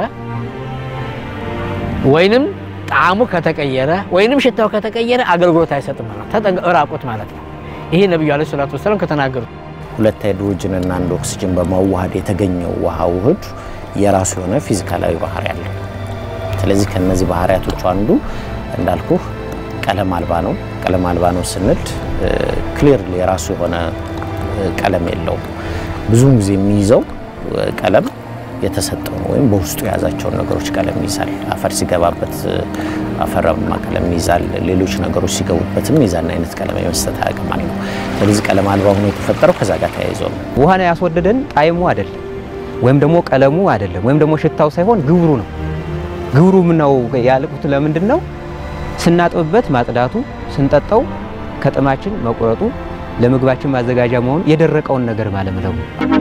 ወይንም ጣዕሙ ከተቀየረ ወይንም ሽታው ከተቀየረ አገልግሎት አይሰጥም ማለት ተጠንቀ ራቁት ማለት ነው። ይሄ ነብዩ አለይሂ ሰላቱ ወሰላም ከተናገሩት ሁለት ሃይድሮጅን እና አንድ ኦክሲጅን በማዋሃድ የተገኘው ውሃ ውህድ የራሱ የሆነ ፊዚካላዊ ባህሪ አለው። ስለዚህ ከነዚህ ባህሪያቶቹ አንዱ እንዳልኩ ቀለም አልባ ነው። ቀለም አልባ ነው ስንል ክሊርሊ የራሱ የሆነ ቀለም የለውም። ብዙውን ጊዜ የሚይዘው ቀለም የተሰጠው ነው ወይም በውስጡ የያዛቸውን ነገሮች ቀለም ይይዛል። አፈር ሲገባበት አፈራማ ቀለም ይይዛል። ሌሎች ነገሮች ሲገቡበትም የዛን አይነት ቀለም የመስጠት አቅም አለው። ስለዚህ ቀለም አልባ ሆኖ የተፈጠረው ከዛ ጋር ተያይዞ ነው። ውሃን ያስወደደን ጣዕሙ አይደለም ወይም ደግሞ ቀለሙ አይደለም ወይም ደግሞ ሽታው ሳይሆን ግብሩ ነው። ግብሩ ነው ያልኩት ለምንድን ነው? ስናጥብበት ማጽዳቱ፣ ስንጠጣው ከጥማችን መቁረጡ፣ ለምግባችን ማዘጋጃ መሆኑ፣ የደረቀውን ነገር ማለምለሙ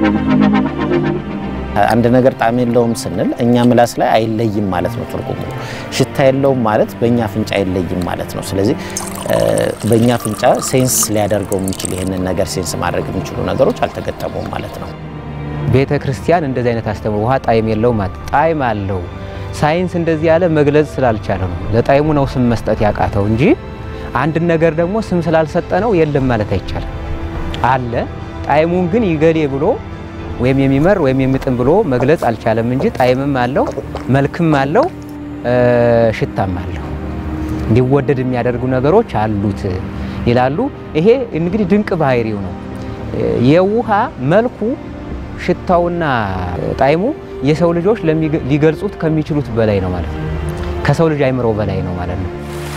አንድ ነገር ጣዕም የለውም ስንል እኛ ምላስ ላይ አይለይም ማለት ነው ትርጉሙ። ሽታ የለውም ማለት በእኛ አፍንጫ አይለይም ማለት ነው። ስለዚህ በእኛ አፍንጫ ሴንስ ሊያደርገው የሚችል ይህንን ነገር ሴንስ ማድረግ የሚችሉ ነገሮች አልተገጠሙም ማለት ነው። ቤተ ክርስቲያን እንደዚህ አይነት አስተምሮ ውሃ ጣዕም የለውም ማለት ጣዕም አለው። ሳይንስ እንደዚህ ያለ መግለጽ ስላልቻለ ነው ለጣዕሙ ነው ስም መስጠት ያቃተው እንጂ አንድን ነገር ደግሞ ስም ስላልሰጠ ነው የለም ማለት አይቻልም። አለ ጣዕሙን ግን ይገሌ ብሎ ወይም የሚመር ወይም የሚጥም ብሎ መግለጽ አልቻለም እንጂ ጣዕምም አለው፣ መልክም አለው፣ ሽታም አለው። እንዲወደድ የሚያደርጉ ነገሮች አሉት ይላሉ። ይሄ እንግዲህ ድንቅ ባህሪው ነው። የውሃ መልኩ ሽታውና ጣዕሙ የሰው ልጆች ሊገልጹት ከሚችሉት በላይ ነው ማለት ነው። ከሰው ልጅ አይምሮ በላይ ነው ማለት ነው።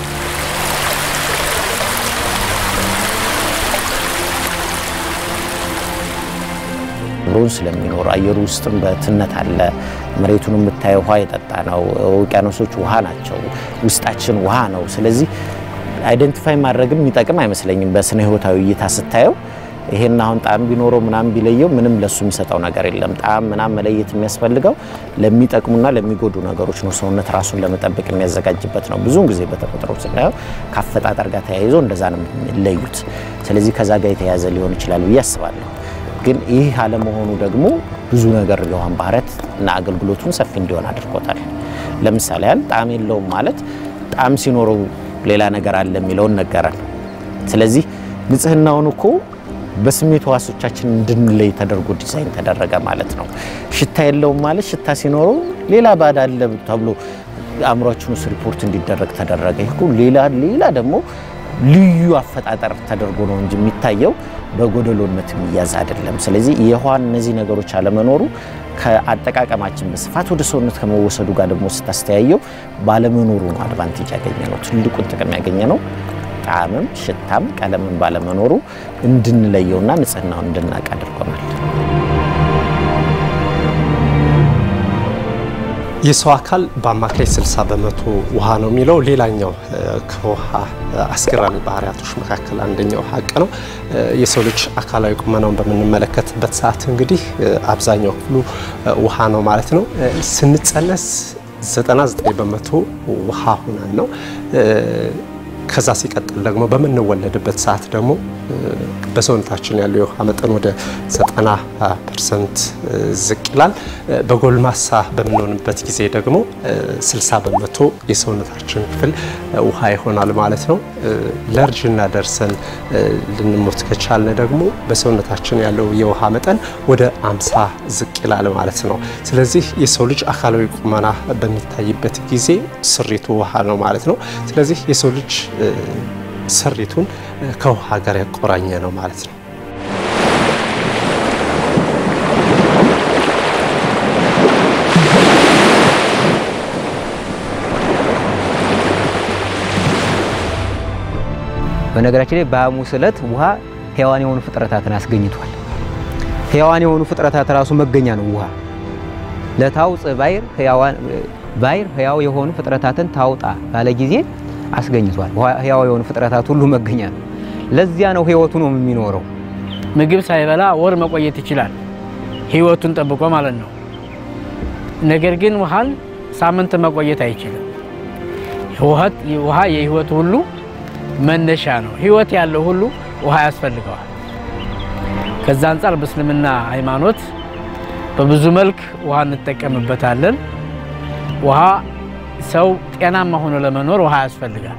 ብሮን ስለሚኖር አየሩ ውስጥም በትነት አለ። መሬቱን የምታየው ውሃ የጠጣ ነው። ውቅያኖሶች ውሃ ናቸው። ውስጣችን ውሃ ነው። ስለዚህ አይደንቲፋይ ማድረግም የሚጠቅም አይመስለኝም። በስነ ህይወታዊ እይታ ስታየው ይሄን አሁን ጣዕም ቢኖረው ምናምን ቢለየው ምንም ለሱ የሚሰጠው ነገር የለም። ጣዕም ምናምን መለየት የሚያስፈልገው ለሚጠቅሙና ለሚጎዱ ነገሮች ነው። ሰውነት ራሱን ለመጠበቅ የሚያዘጋጅበት ነው። ብዙውን ጊዜ በተፈጥሮ ስናየው ከአፈጣጠር ጋር ተያይዞ እንደዛ ነው የሚለዩት። ስለዚህ ከዛ ጋር የተያያዘ ሊሆን ይችላል ብዬ አስባለሁ። ግን ይህ አለመሆኑ ደግሞ ብዙ ነገር የውሃን ባህሪያት እና አገልግሎቱን ሰፊ እንዲሆን አድርጎታል። ለምሳሌ ያህል ጣዕም የለውም ማለት ጣዕም ሲኖረው ሌላ ነገር አለ የሚለውን ነገረን። ስለዚህ ንጽህናውን እኮ በስሜት ሕዋሶቻችን እንድንለይ ተደርጎ ዲዛይን ተደረገ ማለት ነው። ሽታ የለውም ማለት ሽታ ሲኖረው ሌላ ባዳ አለ ተብሎ አእምሯችን ውስጥ ሪፖርት እንዲደረግ ተደረገ። ይህ እኮ ሌላ ሌላ ደግሞ ልዩ አፈጣጠር ተደርጎ ነው እንጂ የሚታየው በጎደሎነት የሚያዝ አይደለም። ስለዚህ የውሃ እነዚህ ነገሮች አለመኖሩ ከአጠቃቀማችን በስፋት ወደ ሰውነት ከመወሰዱ ጋር ደግሞ ስታስተያየው ባለመኖሩ ነው አድቫንቴጅ ያገኘ ነው። ትልቁን ጥቅም ያገኘ ነው። ጣዕምም ሽታም ቀለምን ባለመኖሩ እንድንለየውና ንጽህናውን እንድናቅ አድርጎናል። የሰው አካል በአማካይ 60 በመቶ ውሃ ነው የሚለው ሌላኛው ከውሃ አስገራሚ ባህሪያቶች መካከል አንደኛው ሀቅ ነው። የሰው ልጅ አካላዊ ቁመናውን በምንመለከትበት ሰዓት እንግዲህ አብዛኛው ክፍሉ ውሃ ነው ማለት ነው። ስንጸነስ 99 በመቶ ውሃ ሆነን ነው። ከዛ ሲቀጥል ደግሞ በምንወለድበት ሰዓት ደግሞ በሰውነታችን ያለው የውሃ መጠን ወደ 90 ፐርሰንት ዝቅ ይላል። በጎልማሳ በምንሆንበት ጊዜ ደግሞ 60 በመቶ የሰውነታችን ክፍል ውሃ ይሆናል ማለት ነው። ለእርጅና ደርሰን ልንሞት ከቻልን ደግሞ በሰውነታችን ያለው የውሃ መጠን ወደ 50 ዝቅ ይላል ማለት ነው። ስለዚህ የሰው ልጅ አካላዊ ቁመና በሚታይበት ጊዜ ስሪቱ ውሃ ነው ማለት ነው። ስለዚህ የሰው ልጅ ስሪቱን ከውሃ ጋር ያቆራኘ ነው ማለት ነው። በነገራችን ላይ በሐሙስ ዕለት ውሃ ሕያዋን የሆኑ ፍጥረታትን አስገኝቷል። ሕያዋን የሆኑ ፍጥረታት ራሱ መገኛ ነው ውሃ ለታውፅ ባይር ሕያዋን ባይር ሕያው የሆኑ ፍጥረታትን ታውጣ ባለ ጊዜ አስገኝቷል። ሕያው የሆኑ ፍጥረታት ሁሉ መገኛ ነው። ለዚያ ነው ሕይወቱ ነው የሚኖረው። ምግብ ሳይበላ ወር መቆየት ይችላል፣ ህይወቱን ጠብቆ ማለት ነው። ነገር ግን ውሃን ሳምንት መቆየት አይችልም። ውሃ የህይወቱ ሁሉ መነሻ ነው። ህይወት ያለው ሁሉ ውሃ ያስፈልገዋል። ከዛ አንጻር በእስልምና ሃይማኖት በብዙ መልክ ውሃ እንጠቀምበታለን። ውሃ ሰው ጤናማ ሆኖ ለመኖር ውሃ ያስፈልጋል።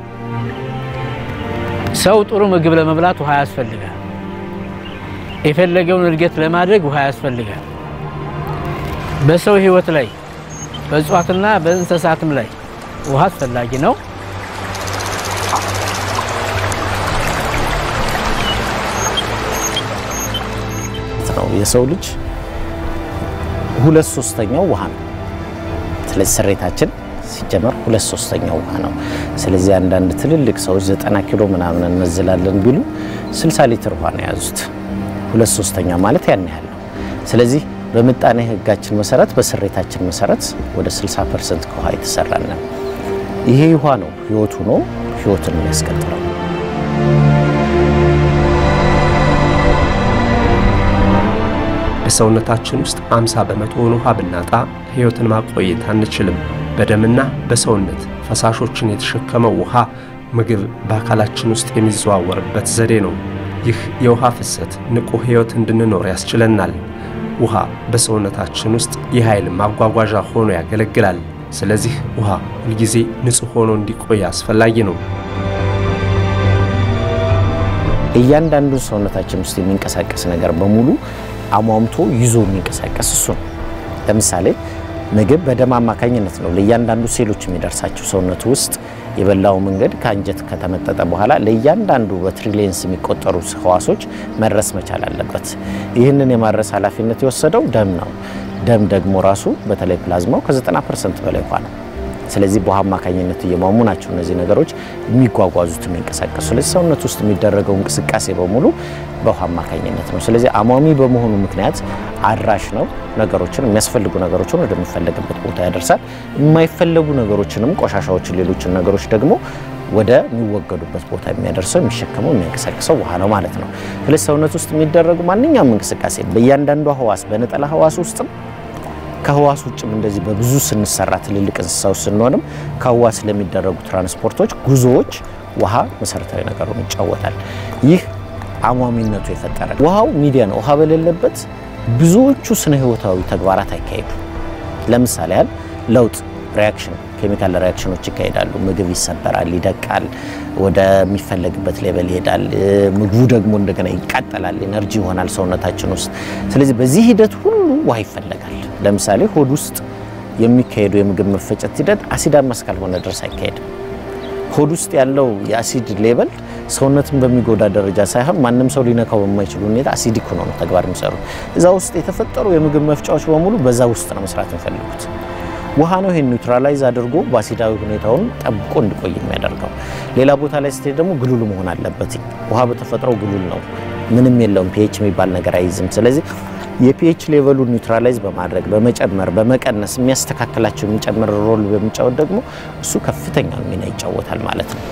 ሰው ጥሩ ምግብ ለመብላት ውሃ ያስፈልጋል። የፈለገውን እድገት ለማድረግ ውሃ ያስፈልጋል። በሰው ህይወት ላይ በእጽዋትና በእንስሳትም ላይ ውሃ አስፈላጊ ነው። ነው የሰው ልጅ ሁለት ሶስተኛው ውሃ ነው። ስለዚህ ስሬታችን ሲጀመር ሁለት ሶስተኛው ውሃ ነው። ስለዚህ አንዳንድ ትልልቅ ሰዎች ዘጠና ኪሎ ምናምን እንመዝላለን ቢሉ 60 ሊትር ውሃ ነው የያዙት። ሁለት ሶስተኛ ማለት ያን ያህል ነው። ስለዚህ በምጣኔ ህጋችን መሰረት በስሬታችን መሰረት ወደ 60 ፐርሰንት ከውሃ የተሰራን ነው። ይሄ ውሃ ነው ህይወቱ ነው ህይወትን የሚያስቀጥለው። በሰውነታችን ውስጥ 50 በመቶውን ውሃ ብናጣ ህይወትን ማቆየት አንችልም። በደምና በሰውነት ፈሳሾችን የተሸከመው ውሃ ምግብ በአካላችን ውስጥ የሚዘዋወርበት ዘዴ ነው። ይህ የውሃ ፍሰት ንቁ ህይወት እንድንኖር ያስችለናል። ውሃ በሰውነታችን ውስጥ የኃይል ማጓጓዣ ሆኖ ያገለግላል። ስለዚህ ውሃ ሁልጊዜ ንጹህ ሆኖ እንዲቆይ አስፈላጊ ነው። እያንዳንዱ ሰውነታችን ውስጥ የሚንቀሳቀስ ነገር በሙሉ አሟምቶ ይዞ የሚንቀሳቀስ እሱ ነው። ለምሳሌ ምግብ በደም አማካኝነት ነው ለእያንዳንዱ ሴሎች የሚደርሳቸው። ሰውነቱ ውስጥ የበላው መንገድ ከአንጀት ከተመጠጠ በኋላ ለእያንዳንዱ በትሪሊየንስ የሚቆጠሩ ህዋሶች መድረስ መቻል አለበት። ይህንን የማድረስ ኃላፊነት የወሰደው ደም ነው። ደም ደግሞ ራሱ በተለይ ፕላዝማው ከ90 ፐርሰንት በላይ ውሃ ነው። ስለዚህ በውሃ አማካኝነት እየሟሙ ናቸው እነዚህ ነገሮች የሚጓጓዙት የሚንቀሳቀሱ። ስለዚህ ሰውነት ውስጥ የሚደረገው እንቅስቃሴ በሙሉ በውሃ አማካኝነት ነው። ስለዚህ አሟሚ በመሆኑ ምክንያት አድራሽ ነው። ነገሮችን የሚያስፈልጉ ነገሮችን ወደሚፈለግበት ቦታ ያደርሳል። የማይፈለጉ ነገሮችንም ቆሻሻዎችን፣ ሌሎችን ነገሮች ደግሞ ወደ የሚወገዱበት ቦታ የሚያደርሰው የሚሸከመው የሚያንቀሳቅሰው ውሃ ነው ማለት ነው። ስለዚህ ሰውነት ውስጥ የሚደረጉ ማንኛውም እንቅስቃሴ በእያንዳንዷ ህዋስ በነጠላ ህዋስ ውስጥም ከህዋስ ውጭም እንደዚህ በብዙ ስንሰራ ትልልቅ እንስሳዎች ስንሆንም ከህዋስ ስለሚደረጉ ትራንስፖርቶች፣ ጉዞዎች ውሃ መሰረታዊ ነገሩን ይጫወታል። ይህ አሟሚነቱ የፈጠረ ውሃው ሚዲያ ነው። ውሃ በሌለበት ብዙዎቹ ስነ ህይወታዊ ተግባራት አይካሄዱ። ለምሳሌ ያህል ለውጥ ሪያክሽን ኬሚካል ሪያክሽኖች ይካሄዳሉ። ምግብ ይሰበራል፣ ይደቃል፣ ወደሚፈለግበት ሌቨል ይሄዳል። ምግቡ ደግሞ እንደገና ይቃጠላል፣ ኤነርጂ ይሆናል ሰውነታችን ውስጥ። ስለዚህ በዚህ ሂደት ሁሉ ውሃ ይፈለጋል። ለምሳሌ ሆድ ውስጥ የሚካሄደው የምግብ መፈጨት ሂደት አሲዳማ እስካልሆነ ድረስ አይካሄድም። ሆድ ውስጥ ያለው የአሲድ ሌቨል ሰውነትን በሚጎዳ ደረጃ ሳይሆን ማንም ሰው ሊነካው በማይችል ሁኔታ አሲዲክ ሆኖ ነው ተግባር የሚሰሩት። እዛ ውስጥ የተፈጠሩ የምግብ መፍጫዎች በሙሉ በዛ ውስጥ ነው መስራት የሚፈልጉት። ውሃ ነው ይሄን ኒውትራላይዝ አድርጎ በአሲዳዊ ሁኔታውን ጠብቆ እንዲቆይ የሚያደርገው። ሌላ ቦታ ላይ ስትሄድ ደግሞ ግሉል መሆን አለበት። ውሃ በተፈጥሮ ግሉል ነው፣ ምንም የለውም፣ ፒኤች የሚባል ነገር አይይዝም። ስለዚህ የፒኤች ሌቨሉ ኒውትራላይዝ በማድረግ በመጨመር በመቀነስ የሚያስተካክላቸው የሚጨምር ሮል በሚጫወት ደግሞ እሱ ከፍተኛ ሚና ይጫወታል ማለት ነው።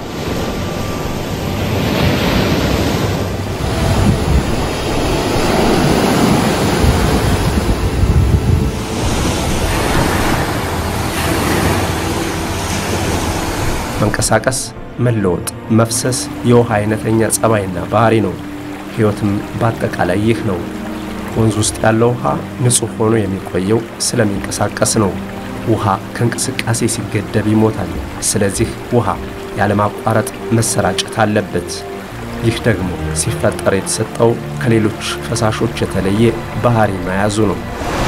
መንቀሳቀስ፣ መለወጥ፣ መፍሰስ የውሃ አይነተኛ ጸባይና ባህሪ ነው። ሕይወትም በአጠቃላይ ይህ ነው። ወንዝ ውስጥ ያለው ውሃ ንጹሕ ሆኖ የሚቆየው ስለሚንቀሳቀስ ነው። ውሃ ከእንቅስቃሴ ሲገደብ ይሞታል። ስለዚህ ውሃ ያለማቋረጥ መሰራጨት አለበት። ይህ ደግሞ ሲፈጠር የተሰጠው ከሌሎች ፈሳሾች የተለየ ባህሪ መያዙ ነው።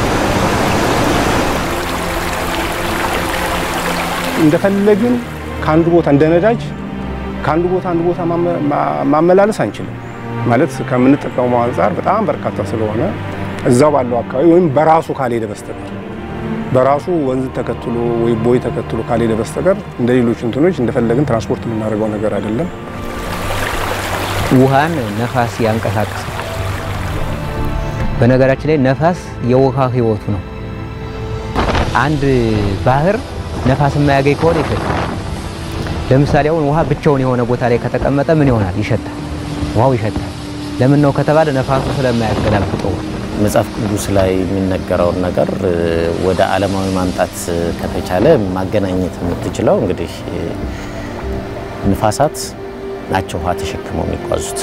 እንደፈለግን ከአንዱ ቦታ እንደ ነዳጅ ከአንዱ ቦታ አንዱ ቦታ ማመላለስ አንችልም። ማለት ከምንጠቀመው አንጻር በጣም በርካታ ስለሆነ እዛው ባለው አካባቢ ወይም በራሱ ካልሄደ በስተቀር በራሱ ወንዝ ተከትሎ ወይ ቦይ ተከትሎ ካልሄደ በስተቀር እንደ ሌሎች እንትኖች እንደፈለግን ትራንስፖርት የምናደርገው ነገር አይደለም። ውሃን ነፋስ ያንቀሳቅሳል። በነገራችን ላይ ነፋስ የውሃ ሕይወቱ ነው። አንድ ባህር ነፋስ የማያገኝ ከሆነ ይሸታል። ለምሳሌ አሁን ውሃ ብቻውን የሆነ ቦታ ላይ ከተቀመጠ ምን ይሆናል? ይሸታል። ውሃው ይሸታል። ለምን ነው ከተባለ ነፋሱ ስለማያገላብጠው። መጽሐፍ ቅዱስ ላይ የሚነገረውን ነገር ወደ ዓለማዊ ማምጣት ከተቻለ ማገናኘት የምትችለው እንግዲህ ንፋሳት ናቸው ውሃ ተሸክመው የሚጓዙት።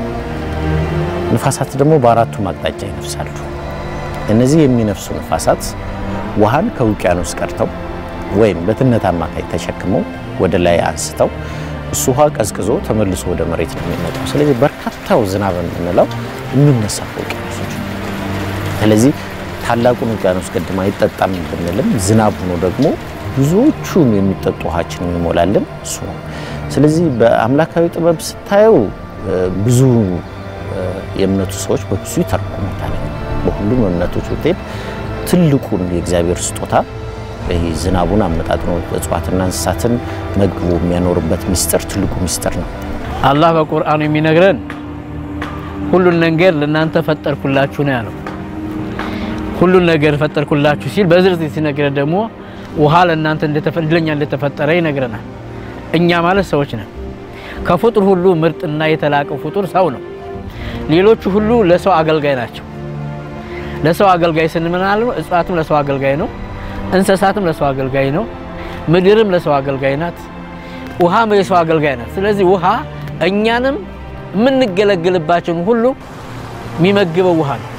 ንፋሳት ደግሞ በአራቱም አቅጣጫ ይነፍሳሉ። እነዚህ የሚነፍሱ ንፋሳት ውሃን ከውቅያኖስ ቀርተው ወይም በትነት አማካይ ተሸክመው ወደ ላይ አንስተው እሱ ውሃ ቀዝቅዞ ተመልሶ ወደ መሬት ነው የሚመጣው። ስለዚህ በርካታው ዝናብ የምንለው የሚነሳ ከውቅያኖሶች ነው። ስለዚህ ታላቁን ውቅያኖስ ገድም አይጠጣም ብንልም ዝናብ ሆኖ ደግሞ ብዙዎቹን የሚጠጡ ውሃችን የሚሞላልን እሱ ነው። ስለዚህ በአምላካዊ ጥበብ ስታየው ብዙ የእምነቱ ሰዎች በብዙ ይተረጉሙታል። በሁሉም እምነቶች ብትሄድ ትልቁን የእግዚአብሔር ስጦታ ይህ ዝናቡን አመጣጥኖ እጽዋትና እንስሳትን መግቦ የሚያኖርበት ሚስጥር ትልቁ ሚስጥር ነው። አላህ በቁርአኑ የሚነግረን ሁሉን ነገር ለእናንተ ፈጠርኩላችሁ ነው ያለው። ሁሉን ነገር ፈጠርኩላችሁ ሲል በዝርዝር ሲነግረን ደግሞ ውሃ ለእናንተ ለእኛ እንደተፈጠረ ይነግረናል። እኛ ማለት ሰዎች ነን። ከፍጡር ሁሉ ምርጥና የተላቀው ፍጡር ሰው ነው። ሌሎቹ ሁሉ ለሰው አገልጋይ ናቸው። ለሰው አገልጋይ ስንምናል እጽዋትም ለሰው አገልጋይ ነው። እንስሳትም ለሰው አገልጋይ ነው። ምድርም ለሰው አገልጋይ ናት። ውሃም የሰው አገልጋይ ናት። ስለዚህ ውሃ እኛንም የምንገለግልባቸውን ሁሉ የሚመግበው ውሃ ነው።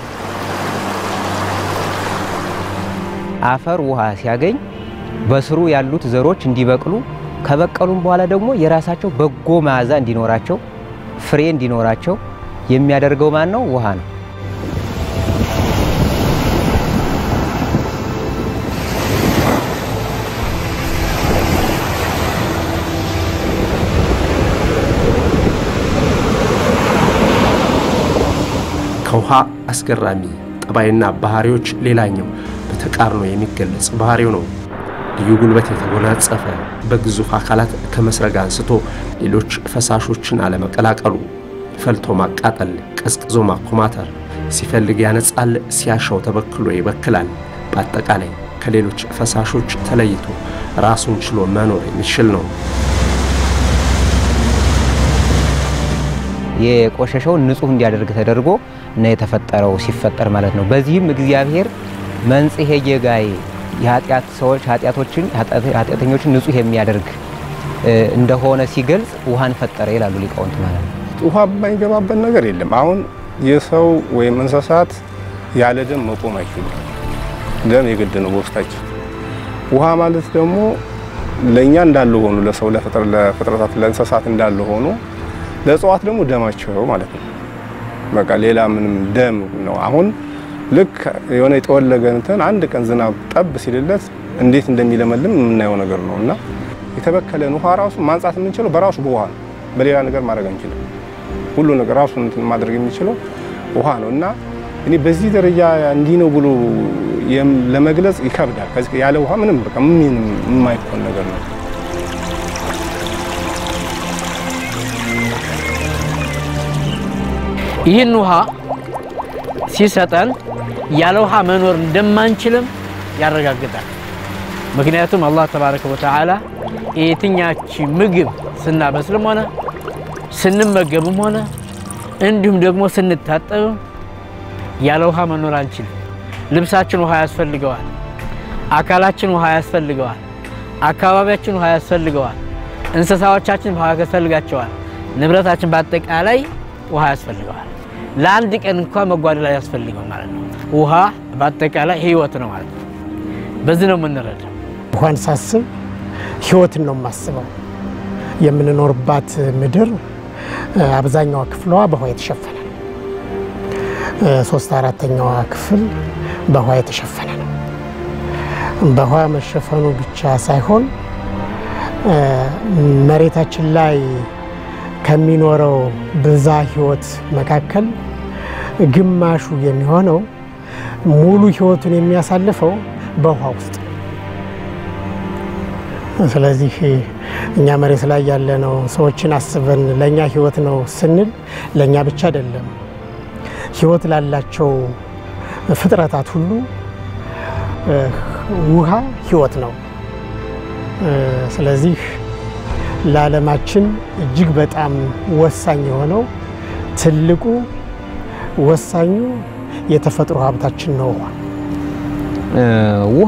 አፈር ውሃ ሲያገኝ በስሩ ያሉት ዘሮች እንዲበቅሉ ከበቀሉም በኋላ ደግሞ የራሳቸው በጎ መዓዛ እንዲኖራቸው ፍሬ እንዲኖራቸው የሚያደርገው ማን ነው? ውሃ ነው። ከውሃ አስገራሚ ጠባይና ባህሪዎች ሌላኛው በተቃርኖ የሚገለጽ ባህሪው ነው። ልዩ ጉልበት የተጎናጸፈ በግዙፍ አካላት ከመስረግ አንስቶ ሌሎች ፈሳሾችን አለመቀላቀሉ፣ ፈልቶ ማቃጠል፣ ቀዝቅዞ ማኮማተር፣ ሲፈልግ ያነጻል፣ ሲያሻው ተበክሎ ይበክላል። በአጠቃላይ ከሌሎች ፈሳሾች ተለይቶ ራሱን ችሎ መኖር የሚችል ነው። የቆሸሸውን ንጹህ እንዲያደርግ ተደርጎ እና የተፈጠረው ሲፈጠር ማለት ነው። በዚህም እግዚአብሔር መንጽሔ ጌጋይ የኃጢአት ሰዎች ኃጢአቶችን ኃጢአተኞችን ንጹህ የሚያደርግ እንደሆነ ሲገልጽ ውሃን ፈጠረ ይላሉ ሊቃውንት ማለት ነው። ውሃ የማይገባበት ነገር የለም። አሁን የሰው ወይም እንስሳት ያለ ደም መቆም አይችሉም። ደም የግድ ነው በውስጣቸው። ውሃ ማለት ደግሞ ለእኛ እንዳለ ሆኑ ለሰው ለፍጥረታት ለእንስሳት እንዳለ ሆኑ ለእጽዋት ደግሞ ደማቸው ማለት ነው። በቃ ሌላ ምንም ደም ነው። አሁን ልክ የሆነ የተወለገ እንትን አንድ ቀን ዝናብ ጠብ ሲልለት እንዴት እንደሚለመልም የምናየው ነገር ነው እና የተበከለን ውሃ ራሱ ማንጻት የምንችለው በራሱ በውሃ ነው። በሌላ ነገር ማድረግ አንችልም። ሁሉ ነገር ራሱ እንትን ማድረግ የሚችለው ውሃ ነው እና እኔ በዚህ ደረጃ እንዲህ ነው ብሎ ለመግለጽ ይከብዳል። ከዚህ ያለ ውሃ ምንም በቃ ምንም የማይሆን ነገር ነው። ይህን ውሃ ሲሰጠን ያለ ውሃ መኖር እንደማንችልም ያረጋግጣል። ምክንያቱም አላህ ተባረከ ወተዓላ የትኛች ምግብ ስናበስልም ሆነ ስንመገብም ሆነ እንዲሁም ደግሞ ስንታጠብም ያለ ውሃ መኖር አንችልም። ልብሳችን ውሃ ያስፈልገዋል። አካላችን ውሃ ያስፈልገዋል። አካባቢያችን ውሃ ያስፈልገዋል። እንስሳዎቻችን ውሃ ያስፈልጋቸዋል። ንብረታችን በአጠቃላይ ውሃ ያስፈልገዋል። ለአንድ ቀን እንኳ መጓደል ያስፈልገው ማለት ነው። ውሃ በአጠቃላይ ህይወት ነው ማለት ነው። በዚህ ነው የምንረዳው። ውሃን ሳስብ ህይወትን ነው የማስበው። የምንኖርባት ምድር አብዛኛዋ ክፍሏ በውሃ የተሸፈነ ነው። ሶስት አራተኛዋ ክፍል በውሃ የተሸፈነ ነው። በውሃ መሸፈኑ ብቻ ሳይሆን መሬታችን ላይ ከሚኖረው ብዛ ህይወት መካከል ግማሹ የሚሆነው ሙሉ ህይወቱን የሚያሳልፈው በውሃ ውስጥ ስለዚህ እኛ መሬት ላይ ያለነው ሰዎችን አስበን ለእኛ ህይወት ነው ስንል ለእኛ ብቻ አይደለም፣ ህይወት ላላቸው ፍጥረታት ሁሉ ውሃ ህይወት ነው። ስለዚህ ለዓለማችን እጅግ በጣም ወሳኝ የሆነው ትልቁ ወሳኙ የተፈጥሮ ሀብታችን ነው ውሃ። ውሃ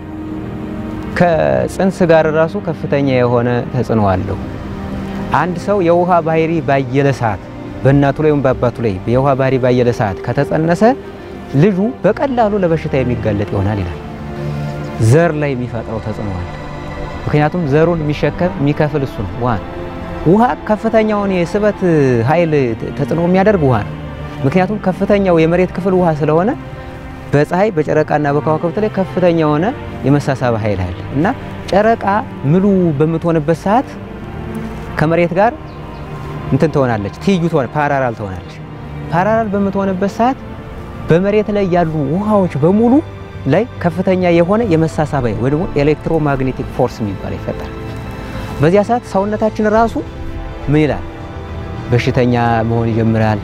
ከጽንስ ጋር ራሱ ከፍተኛ የሆነ ተጽዕኖ አለው። አንድ ሰው የውሃ ባህሪ ባየለ ሰዓት በእናቱ ላይ ወይም በአባቱ ላይ የውሃ ባህሪ ባየለ ሰዓት ከተጸነሰ ልጁ በቀላሉ ለበሽታ የሚጋለጥ ይሆናል ይላል። ዘር ላይ የሚፈጥረው ተጽዕኖ አለ። ምክንያቱም ዘሩን የሚሸከም የሚከፍል እሱ ነው። ውሃ ነው። ውሃ ከፍተኛውን የስበት ኃይል ተጽዕኖ የሚያደርግ ውሃ ነው። ምክንያቱም ከፍተኛው የመሬት ክፍል ውሃ ስለሆነ በፀሐይ በጨረቃና በከዋክብት ላይ ከፍተኛ የሆነ የመሳሳብ ኃይል አለ እና ጨረቃ ምሉ በምትሆንበት ሰዓት ከመሬት ጋር እንትን ትሆናለች፣ ትይዩ ትሆነ ፓራራል ትሆናለች። ፓራራል በምትሆንበት ሰዓት በመሬት ላይ ያሉ ውሃዎች በሙሉ ላይ ከፍተኛ የሆነ የመሳሳብ ኃይል ወይ ደግሞ ኤሌክትሮማግኔቲክ ፎርስ የሚባል ይፈጠራል። በዚያ ሰዓት ሰውነታችን ራሱ ምን ይላል? በሽተኛ መሆን ይጀምራል።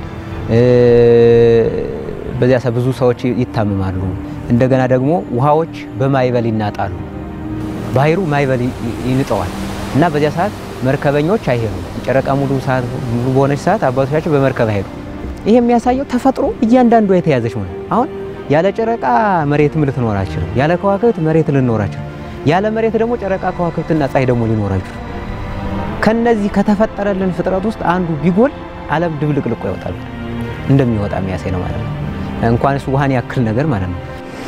በዚያ ሰዓት ብዙ ሰዎች ይታመማሉ። እንደገና ደግሞ ውሃዎች በማይበል ይናጣሉ። ባህሩ ማይበል ይንጠዋል እና በዚያ ሰዓት መርከበኞች አይሄዱም። ጨረቃ ሙሉ ሰዓት ሙሉ በሆነች ሰዓት አባቶቻችን በመርከብ አይሄዱ። ይሄ የሚያሳየው ተፈጥሮ እያንዳንዷ የተያዘች ነው። አሁን ያለ ጨረቃ መሬትም ልትኖር አይችልም። ያለ ከዋክብት መሬት ልኖር አይችልም። ያለ መሬት ደግሞ ጨረቃ ከዋክብትና ፀሐይ ደግሞ ሊኖር አይችልም። ከነዚህ ከተፈጠረልን ፍጥረት ውስጥ አንዱ ቢጎል ዓለም ድብልቅልቆ ይወጣል እንደሚወጣ የሚያሳይ ነው ማለት ነው። እንኳንስ ውሃን ያክል ነገር ማለት ነው።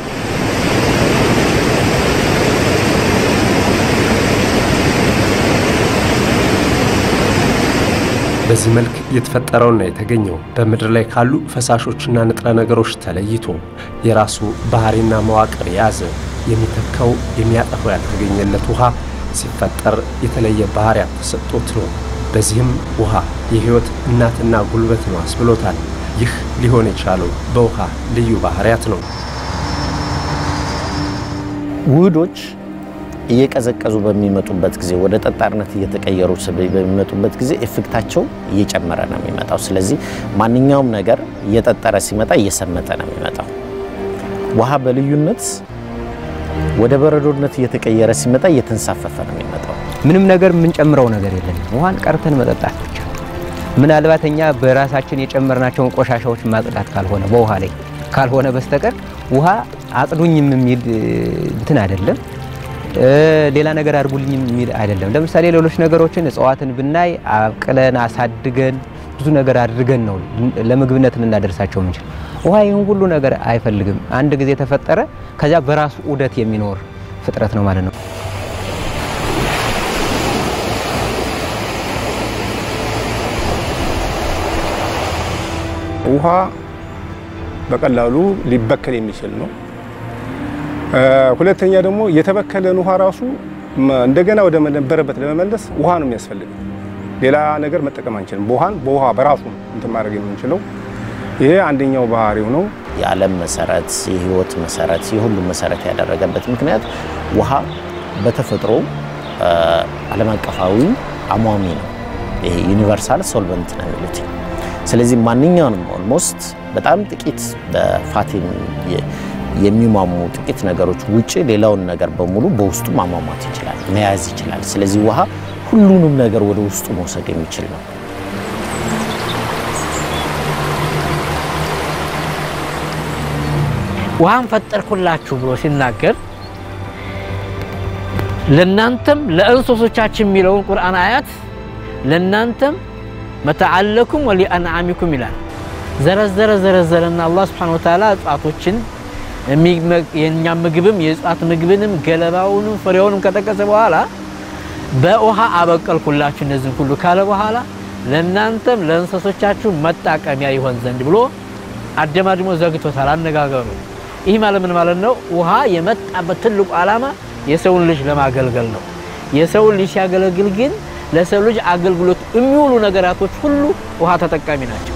በዚህ መልክ የተፈጠረውና የተገኘው በምድር ላይ ካሉ ፈሳሾችና ንጥረ ነገሮች ተለይቶ የራሱ ባህሪና መዋቅር የያዘ የሚተካው የሚያጠፋው ያልተገኘለት ውሃ ሲፈጠር የተለየ ባህሪያት ተሰጥቶት ነው። በዚህም ውሃ የሕይወት እናትና ጉልበት ነው አስብሎታል። ይህ ሊሆን የቻለው በውሃ ልዩ ባህሪያት ነው። ውህዶች እየቀዘቀዙ በሚመጡበት ጊዜ ወደ ጠጣርነት እየተቀየሩ በሚመጡበት ጊዜ ኤፌክታቸው እየጨመረ ነው የሚመጣው። ስለዚህ ማንኛውም ነገር እየጠጠረ ሲመጣ እየሰመጠ ነው የሚመጣው። ውሃ በልዩነት ወደ በረዶነት እየተቀየረ ሲመጣ እየተንሳፈፈ ነው የሚመጣው። ምንም ነገር የምንጨምረው ነገር የለም። ውሃን ቀርተን መጠጣት ብቻ። ምናልባት እኛ በራሳችን የጨመርናቸውን ቆሻሻዎች ማጽዳት ካልሆነ በውሃ ላይ ካልሆነ በስተቀር ውሃ አጽዱኝም የሚል እንትን አይደለም። ሌላ ነገር አድርጉልኝም የሚል አይደለም። ለምሳሌ ሌሎች ነገሮችን እጽዋትን ብናይ አብቅለን አሳድገን ብዙ ነገር አድርገን ነው ለምግብነት ልናደርሳቸው የምንችል። ውሃ ይህን ሁሉ ነገር አይፈልግም። አንድ ጊዜ ተፈጠረ፣ ከዚያ በራሱ ዑደት የሚኖር ፍጥረት ነው ማለት ነው። ውሃ በቀላሉ ሊበከል የሚችል ነው። ሁለተኛ ደግሞ የተበከለን ውሃ ራሱ እንደገና ወደ ነበረበት ለመመለስ ውሃ ነው የሚያስፈልገው። ሌላ ነገር መጠቀም አንችልም። ውሃን በውሃ በራሱ ነው እንትን ማድረግ የምንችለው። ይሄ አንደኛው ባህሪው ነው። የዓለም መሰረት፣ የህይወት መሰረት፣ የሁሉም መሰረት ያደረገበት ምክንያት ውሃ በተፈጥሮ ዓለም አቀፋዊ አሟሚ ነው። ይሄ ዩኒቨርሳል ሶልቨንት ነው የሚሉት። ስለዚህ ማንኛውንም ኦልሞስት በጣም ጥቂት በፋት የሚሟሙ ጥቂት ነገሮች ውጭ ሌላውን ነገር በሙሉ በውስጡ ማሟሟት ይችላል፣ መያዝ ይችላል። ስለዚህ ውሃ ሁሉንም ነገር ወደ ውስጡ መውሰድ የሚችል ነው። ውሃን ፈጠርኩላችሁ ብሎ ሲናገር ለናንተም ለእንስሶቻችን የሚለውን ቁርአን አያት ለናንተም መተዓለኩም ወሊአንዓሚኩም ይላል። ዘረዘረ ዘረዘረና አላህ ሱብሓነሁ ወተዓላ እጽዋቶችን የእኛ ምግብም የእጽዋት ምግብንም ገለባውንም ፍሬውንም ከጠቀሰ በኋላ በውሃ አበቀልኩላችሁ እነዚህን ሁሉ ካለ በኋላ ለእናንተም ለእንስሶቻችሁ መጣቀሚያ ይሆን ዘንድ ብሎ አደማድሞ ዘግቶታል አነጋገሩ። ይህ ማለት ምን ማለት ነው? ውሃ የመጣበት ትልቁ ዓላማ የሰውን ልጅ ለማገልገል ነው። የሰውን ልጅ ሲያገለግል ግን ለሰው ልጅ አገልግሎት የሚውሉ ነገራቶች ሁሉ ውሃ ተጠቃሚ ናቸው።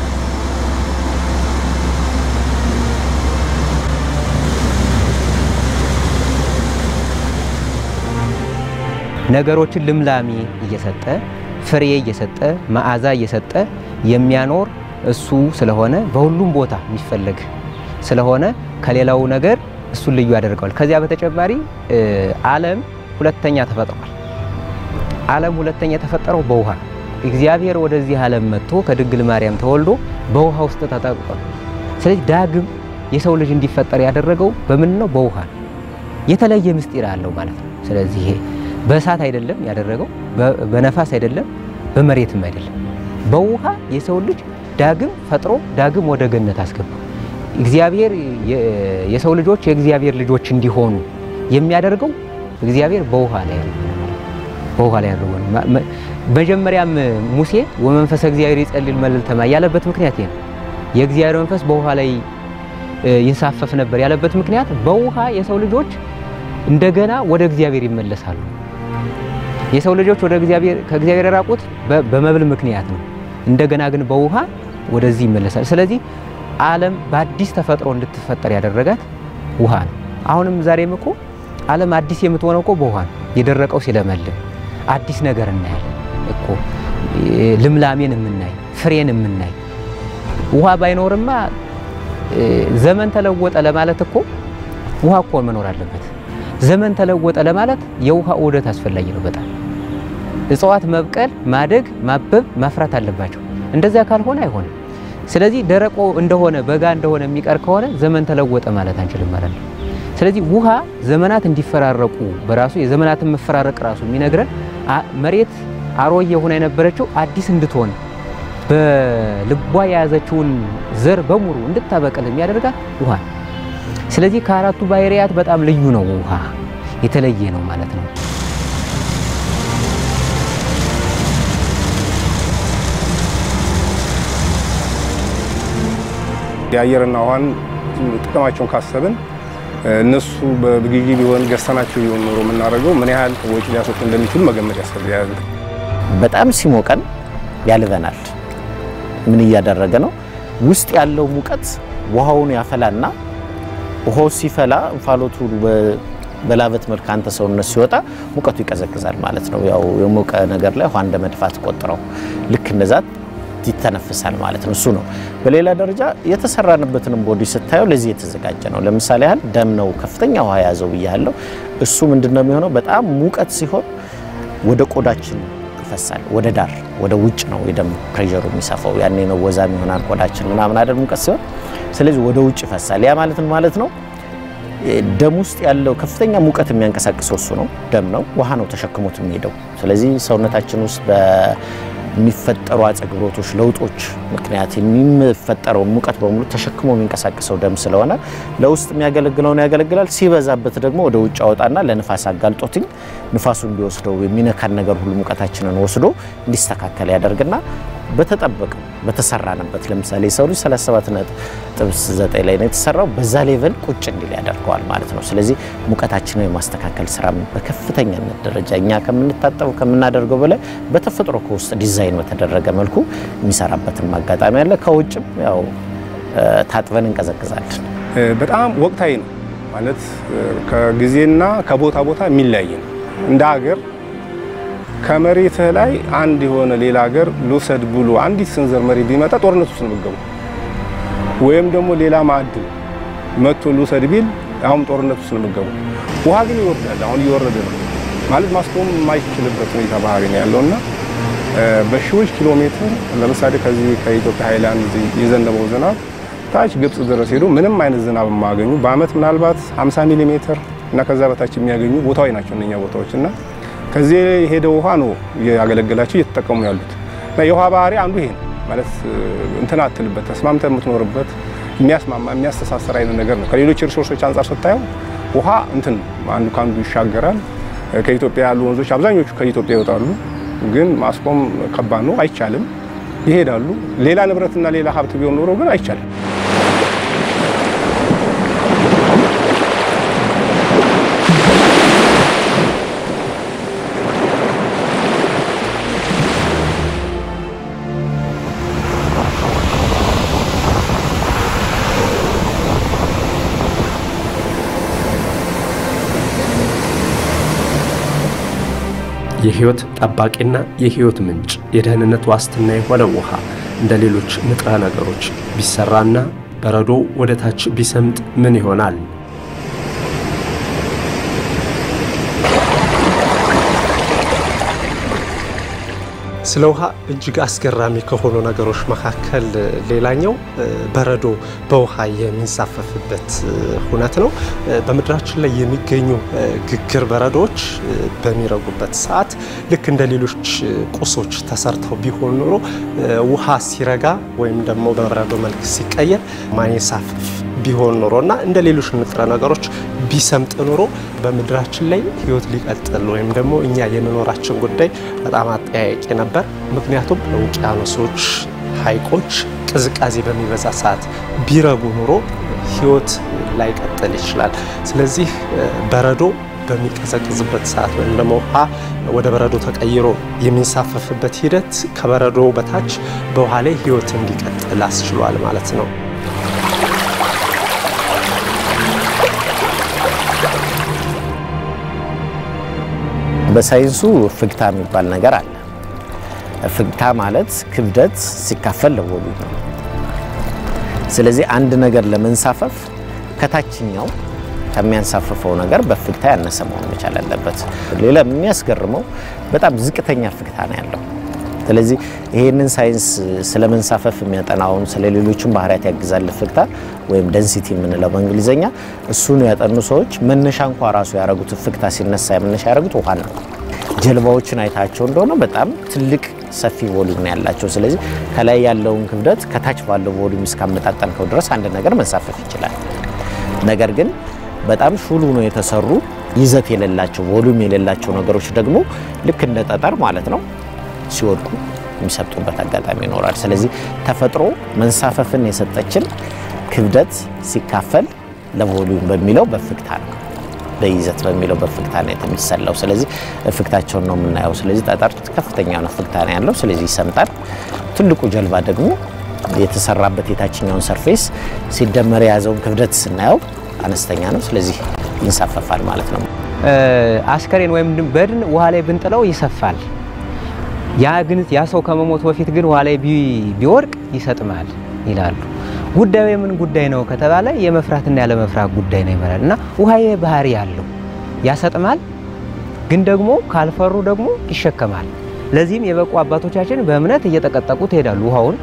ነገሮችን ልምላሜ እየሰጠ ፍሬ እየሰጠ መዓዛ እየሰጠ የሚያኖር እሱ ስለሆነ በሁሉም ቦታ የሚፈለግ ስለሆነ ከሌላው ነገር እሱን ልዩ ያደርገዋል። ከዚያ በተጨማሪ ዓለም ሁለተኛ ተፈጥሯል። ዓለም ሁለተኛ የተፈጠረው በውሃ እግዚአብሔር ወደዚህ ዓለም መጥቶ ከድንግል ማርያም ተወልዶ በውሃ ውስጥ ተጠቅቋል። ስለዚህ ዳግም የሰው ልጅ እንዲፈጠር ያደረገው በምን ነው? በውሃ ነው። የተለየ ምስጢር አለው ማለት ነው። ስለዚህ ይሄ በእሳት አይደለም ያደረገው፣ በነፋስ አይደለም፣ በመሬትም አይደለም። በውሃ የሰው ልጅ ዳግም ፈጥሮ ዳግም ወደ ገነት አስገባው። እግዚአብሔር የሰው ልጆች የእግዚአብሔር ልጆች እንዲሆኑ የሚያደርገው እግዚአብሔር በውሃ ላይ ያለው በውሃ ላይ ያለው መጀመሪያም ሙሴ ወመንፈሰ እግዚአብሔር ይጸልል መልዕልተ ማይ ያለበት ምክንያት ይሄ ነው። የእግዚአብሔር መንፈስ በውሃ ላይ ይንሳፈፍ ነበር ያለበት ምክንያት በውሃ የሰው ልጆች እንደገና ወደ እግዚአብሔር ይመለሳሉ። የሰው ልጆች ወደ እግዚአብሔር ከእግዚአብሔር የራቁት በመብል ምክንያት ነው። እንደገና ግን በውሃ ወደዚህ ይመለሳል። ስለዚህ ዓለም በአዲስ ተፈጥሮ እንድትፈጠር ያደረጋት ውሃ ነው። አሁንም ዛሬም እኮ ዓለም አዲስ የምትሆነው እኮ በውሃ ነው። የደረቀው ሲለመልም አዲስ ነገር እናያለን እኮ ልምላሜን የምናይ ፍሬን የምናይ ውሃ ባይኖርማ ዘመን ተለወጠ ለማለት እኮ ውሃ እኮ መኖር አለበት። ዘመን ተለወጠ ለማለት የውሃ ዑደት አስፈላጊ ነው በጣም እጽዋት መብቀል፣ ማደግ፣ ማበብ፣ ማፍራት አለባቸው። እንደዚያ ካልሆነ አይሆንም። ስለዚህ ደረቆ እንደሆነ በጋ እንደሆነ የሚቀር ከሆነ ዘመን ተለወጠ ማለት አንችልም ማለት ነው። ስለዚህ ውሃ ዘመናት እንዲፈራረቁ በራሱ የዘመናትን መፈራረቅ ራሱ የሚነግረን መሬት አሮጌ ሆና የነበረችው አዲስ እንድትሆን በልቧ የያዘችውን ዘር በሙሉ እንድታበቅል የሚያደርጋት ውሃ ነው። ስለዚህ ከአራቱ ባህርያት በጣም ልዩ ነው። ውሃ የተለየ ነው ማለት ነው። የአየርና ውሃን ጥቅማቸውን ካሰብን እነሱ በግዢ ቢሆን ገዝተናቸው ቢሆን ኖሮ የምናደርገው ምን ያህል ወጪ ሊያስወጡ እንደሚችሉ መገመት ያስፈልጋል። በጣም ሲሞቀን ያልበናል። ምን እያደረገ ነው? ውስጥ ያለው ሙቀት ውሃውን ያፈላና ውሃው ሲፈላ እንፋሎቱ በላበት መልክ አንተ ሰውነት ሲወጣ ሙቀቱ ይቀዘቅዛል ማለት ነው። ያው የሞቀ ነገር ላይ ውሃ እንደ መድፋት ቆጥረው ልክ እንደዛ ይተነፍሳል ማለት ነው። እሱ ነው። በሌላ ደረጃ የተሰራንበትንም ቦዲ ስታየው ለዚህ የተዘጋጀ ነው። ለምሳሌ ያህል ደም ነው ከፍተኛ ውሃ የያዘው ብያለሁ። እሱ ምንድን ነው የሚሆነው? በጣም ሙቀት ሲሆን ወደ ቆዳችን ይፈሳል። ወደ ዳር ወደ ውጭ ነው የደም ፕሬሸሩ የሚሰፋው። ያኔ ነው ወዛም ይሆናል ቆዳችን ምናምን አይደል ሙቀት ሲሆን፣ ስለዚህ ወደ ውጭ ይፈሳል። ያ ማለት ምን ማለት ነው? ደም ውስጥ ያለው ከፍተኛ ሙቀት የሚያንቀሳቅሰው እሱ ነው። ደም ነው፣ ውሃ ነው ተሸክሞት የሚሄደው። ስለዚህ ሰውነታችን ውስጥ የሚፈጠሩ አጸግብሮቶች፣ ለውጦች ምክንያት የሚፈጠረውን ሙቀት በሙሉ ተሸክሞ የሚንቀሳቀሰው ደም ስለሆነ ለውስጥ የሚያገለግለውን ያገለግላል። ሲበዛበት ደግሞ ወደ ውጭ አወጣና ለንፋስ አጋልጦትኝ ንፋሱ እንዲወስደው የሚነካን ነገር ሁሉ ሙቀታችንን ወስዶ እንዲስተካከል ያደርግና በተጠበቀው በተሰራንበት ለምሳሌ የሰው ልጅ 37.9 ላይ ነው የተሰራው። በዛ ሌቨል ቁጭ እንዲል ያደርገዋል ማለት ነው። ስለዚህ ሙቀታችንን የማስተካከል ስራ በከፍተኛነት ደረጃ እኛ ከምንታጠበው ከምናደርገው በላይ በተፈጥሮ ከውስጥ ዲዛይን በተደረገ መልኩ የሚሰራበትም አጋጣሚ አለ። ከውጭም ያው ታጥበን እንቀዘቅዛለን። በጣም ወቅታዊ ነው ማለት ከጊዜና ከቦታ ቦታ የሚለያይ ነው እንደ ሀገር ከመሬትህ ላይ አንድ የሆነ ሌላ ሀገር ልውሰድ ብሎ አንዲት ስንዘር መሬት ቢመጣ ጦርነት ውስጥ ነው የምትገቡ። ወይም ደግሞ ሌላ ማዕድን መጥቶ ልውሰድ ቢል አሁን ጦርነት ውስጥ ነው የምትገቡ። ውሃ ግን ይወርዳል። አሁን እየወረደ ነው ማለት ማስቆም የማይችልበት ሁኔታ ባህሪ ነው ያለውና በሺዎች ኪሎ ሜትር ለምሳሌ ከዚህ ከኢትዮጵያ ሃይላንድ የዘነበው ዝናብ ታች ግብጽ ድረስ ሄዶ ምንም አይነት ዝናብ የማያገኙ በአመት ምናልባት 50 ሚሊ ሜትር እና ከዛ በታች የሚያገኙ ቦታዎች ናቸው እነኛ ቦታዎች እና ከዚህ የሄደው ውሃ ነው ያገለገላቸው እየተጠቀሙ ያሉት እና የውሃ ባህሪ አንዱ ይሄ ነው ማለት እንትን አትልበት ተስማምተ የምትኖርበት የሚያስማማ የሚያስተሳሰር አይነት ነገር ነው። ከሌሎች ሪሶርሶች አንጻር ስታየው ውሃ እንትን አንዱ ከአንዱ ይሻገራል። ከኢትዮጵያ ያሉ ወንዞች አብዛኞቹ ከኢትዮጵያ ይወጣሉ፣ ግን ማስቆም ከባድ ነው፣ አይቻልም። ይሄዳሉ። ሌላ ንብረትና ሌላ ሀብት ቢሆን ኖሮ ግን አይቻልም። የህይወት ጠባቂና የህይወት ምንጭ የደህንነት ዋስትና የሆነ ውሃ እንደ ሌሎች ንጥረ ነገሮች ቢሰራና በረዶ ወደ ታች ቢሰምጥ ምን ይሆናል? ስለ ውሃ እጅግ አስገራሚ ከሆኑ ነገሮች መካከል ሌላኛው በረዶ በውሃ የሚንሳፈፍበት ሁነት ነው። በምድራችን ላይ የሚገኙ ግግር በረዶዎች በሚረጉበት ሰዓት ልክ እንደ ሌሎች ቁሶች ተሰርተው ቢሆን ኖሮ ውሃ ሲረጋ ወይም ደግሞ በበረዶ መልክ ሲቀየር ማይንሳፈፍ ቢሆን ኖሮ እና እንደ ሌሎች ንጥረ ነገሮች ቢሰምጥ ኖሮ በምድራችን ላይ ህይወት ሊቀጥል ወይም ደግሞ እኛ የመኖራችን ጉዳይ በጣም አጠያያቂ ነበር። ምክንያቱም ውቅያኖሶች፣ ሐይቆች ቅዝቃዜ በሚበዛ ሰዓት ቢረጉ ኖሮ ህይወት ላይቀጥል ይችላል። ስለዚህ በረዶ በሚቀዘቅዝበት ሰዓት ወይም ደግሞ ውሃ ወደ በረዶ ተቀይሮ የሚንሳፈፍበት ሂደት ከበረዶ በታች በውሃ ላይ ህይወት እንዲቀጥል አስችሏል ማለት ነው። በሳይንሱ እፍግታ የሚባል ነገር አለ። እፍግታ ማለት ክብደት ሲካፈል ለቮሉም ነው። ስለዚህ አንድ ነገር ለመንሳፈፍ ከታችኛው ከሚያንሳፍፈው ነገር በእፍግታ ያነሰ መሆን መቻል አለበት። ሌላ የሚያስገርመው በጣም ዝቅተኛ እፍግታ ነው ያለው። ስለዚህ ይሄንን ሳይንስ ስለ መንሳፈፍ የሚያጠናውን ስለ ሌሎችም ባህሪያት ያግዛል እፍግታ ወይም ደንሲቲ የምንለው በእንግሊዝኛ እሱን ያጠኑ ሰዎች መነሻ እንኳ ራሱ ያደረጉት እፍግታ ሲነሳ መነሻ ያደረጉት ውሃ ነው። ጀልባዎችን አይታቸው እንደሆነ በጣም ትልቅ ሰፊ ቮሊዩም ነው ያላቸው። ስለዚህ ከላይ ያለውን ክብደት ከታች ባለው ቮሊዩም እስካመጣጠንከው ድረስ አንድ ነገር መንሳፈፍ ይችላል። ነገር ግን በጣም ሹሉ ነው የተሰሩ ይዘት የሌላቸው ቮሊዩም የሌላቸው ነገሮች ደግሞ ልክ እንደ ጠጠር ማለት ነው ሲወድቁ የሚሰጡበት አጋጣሚ ይኖራል። ስለዚህ ተፈጥሮ መንሳፈፍን የሰጠችን ክብደት ሲካፈል ለቮሊዩም በሚለው በእፍግታ ነው በይዘት በሚለው በእፍግታ ነው የሚሰላው። ስለዚህ እፍግታቸውን ነው የምናየው። ስለዚህ ጠጠር ከፍተኛ ነው እፍግታ ነው ያለው፣ ስለዚህ ይሰምጣል። ትልቁ ጀልባ ደግሞ የተሰራበት የታችኛውን ሰርፌስ ሲደመር የያዘውን ክብደት ስናየው አነስተኛ ነው። ስለዚህ ይንሳፈፋል ማለት ነው። አስከሬን ወይም በድን ውሃ ላይ ብንጥለው ይሰፋል። ያ ግን ያ ሰው ከመሞቱ በፊት ግን ውሃ ላይ ቢወድቅ ይሰጥማል ይላሉ። ጉዳዩ የምን ጉዳይ ነው ከተባለ የመፍራትና ያለመፍራት ጉዳይ ነው ይመራል እና ውሃ ባህሪ ያለው ያሰጥማል፣ ግን ደግሞ ካልፈሩ ደግሞ ይሸከማል። ለዚህም የበቁ አባቶቻችን በእምነት እየጠቀጠቁት ይሄዳሉ ውሃውን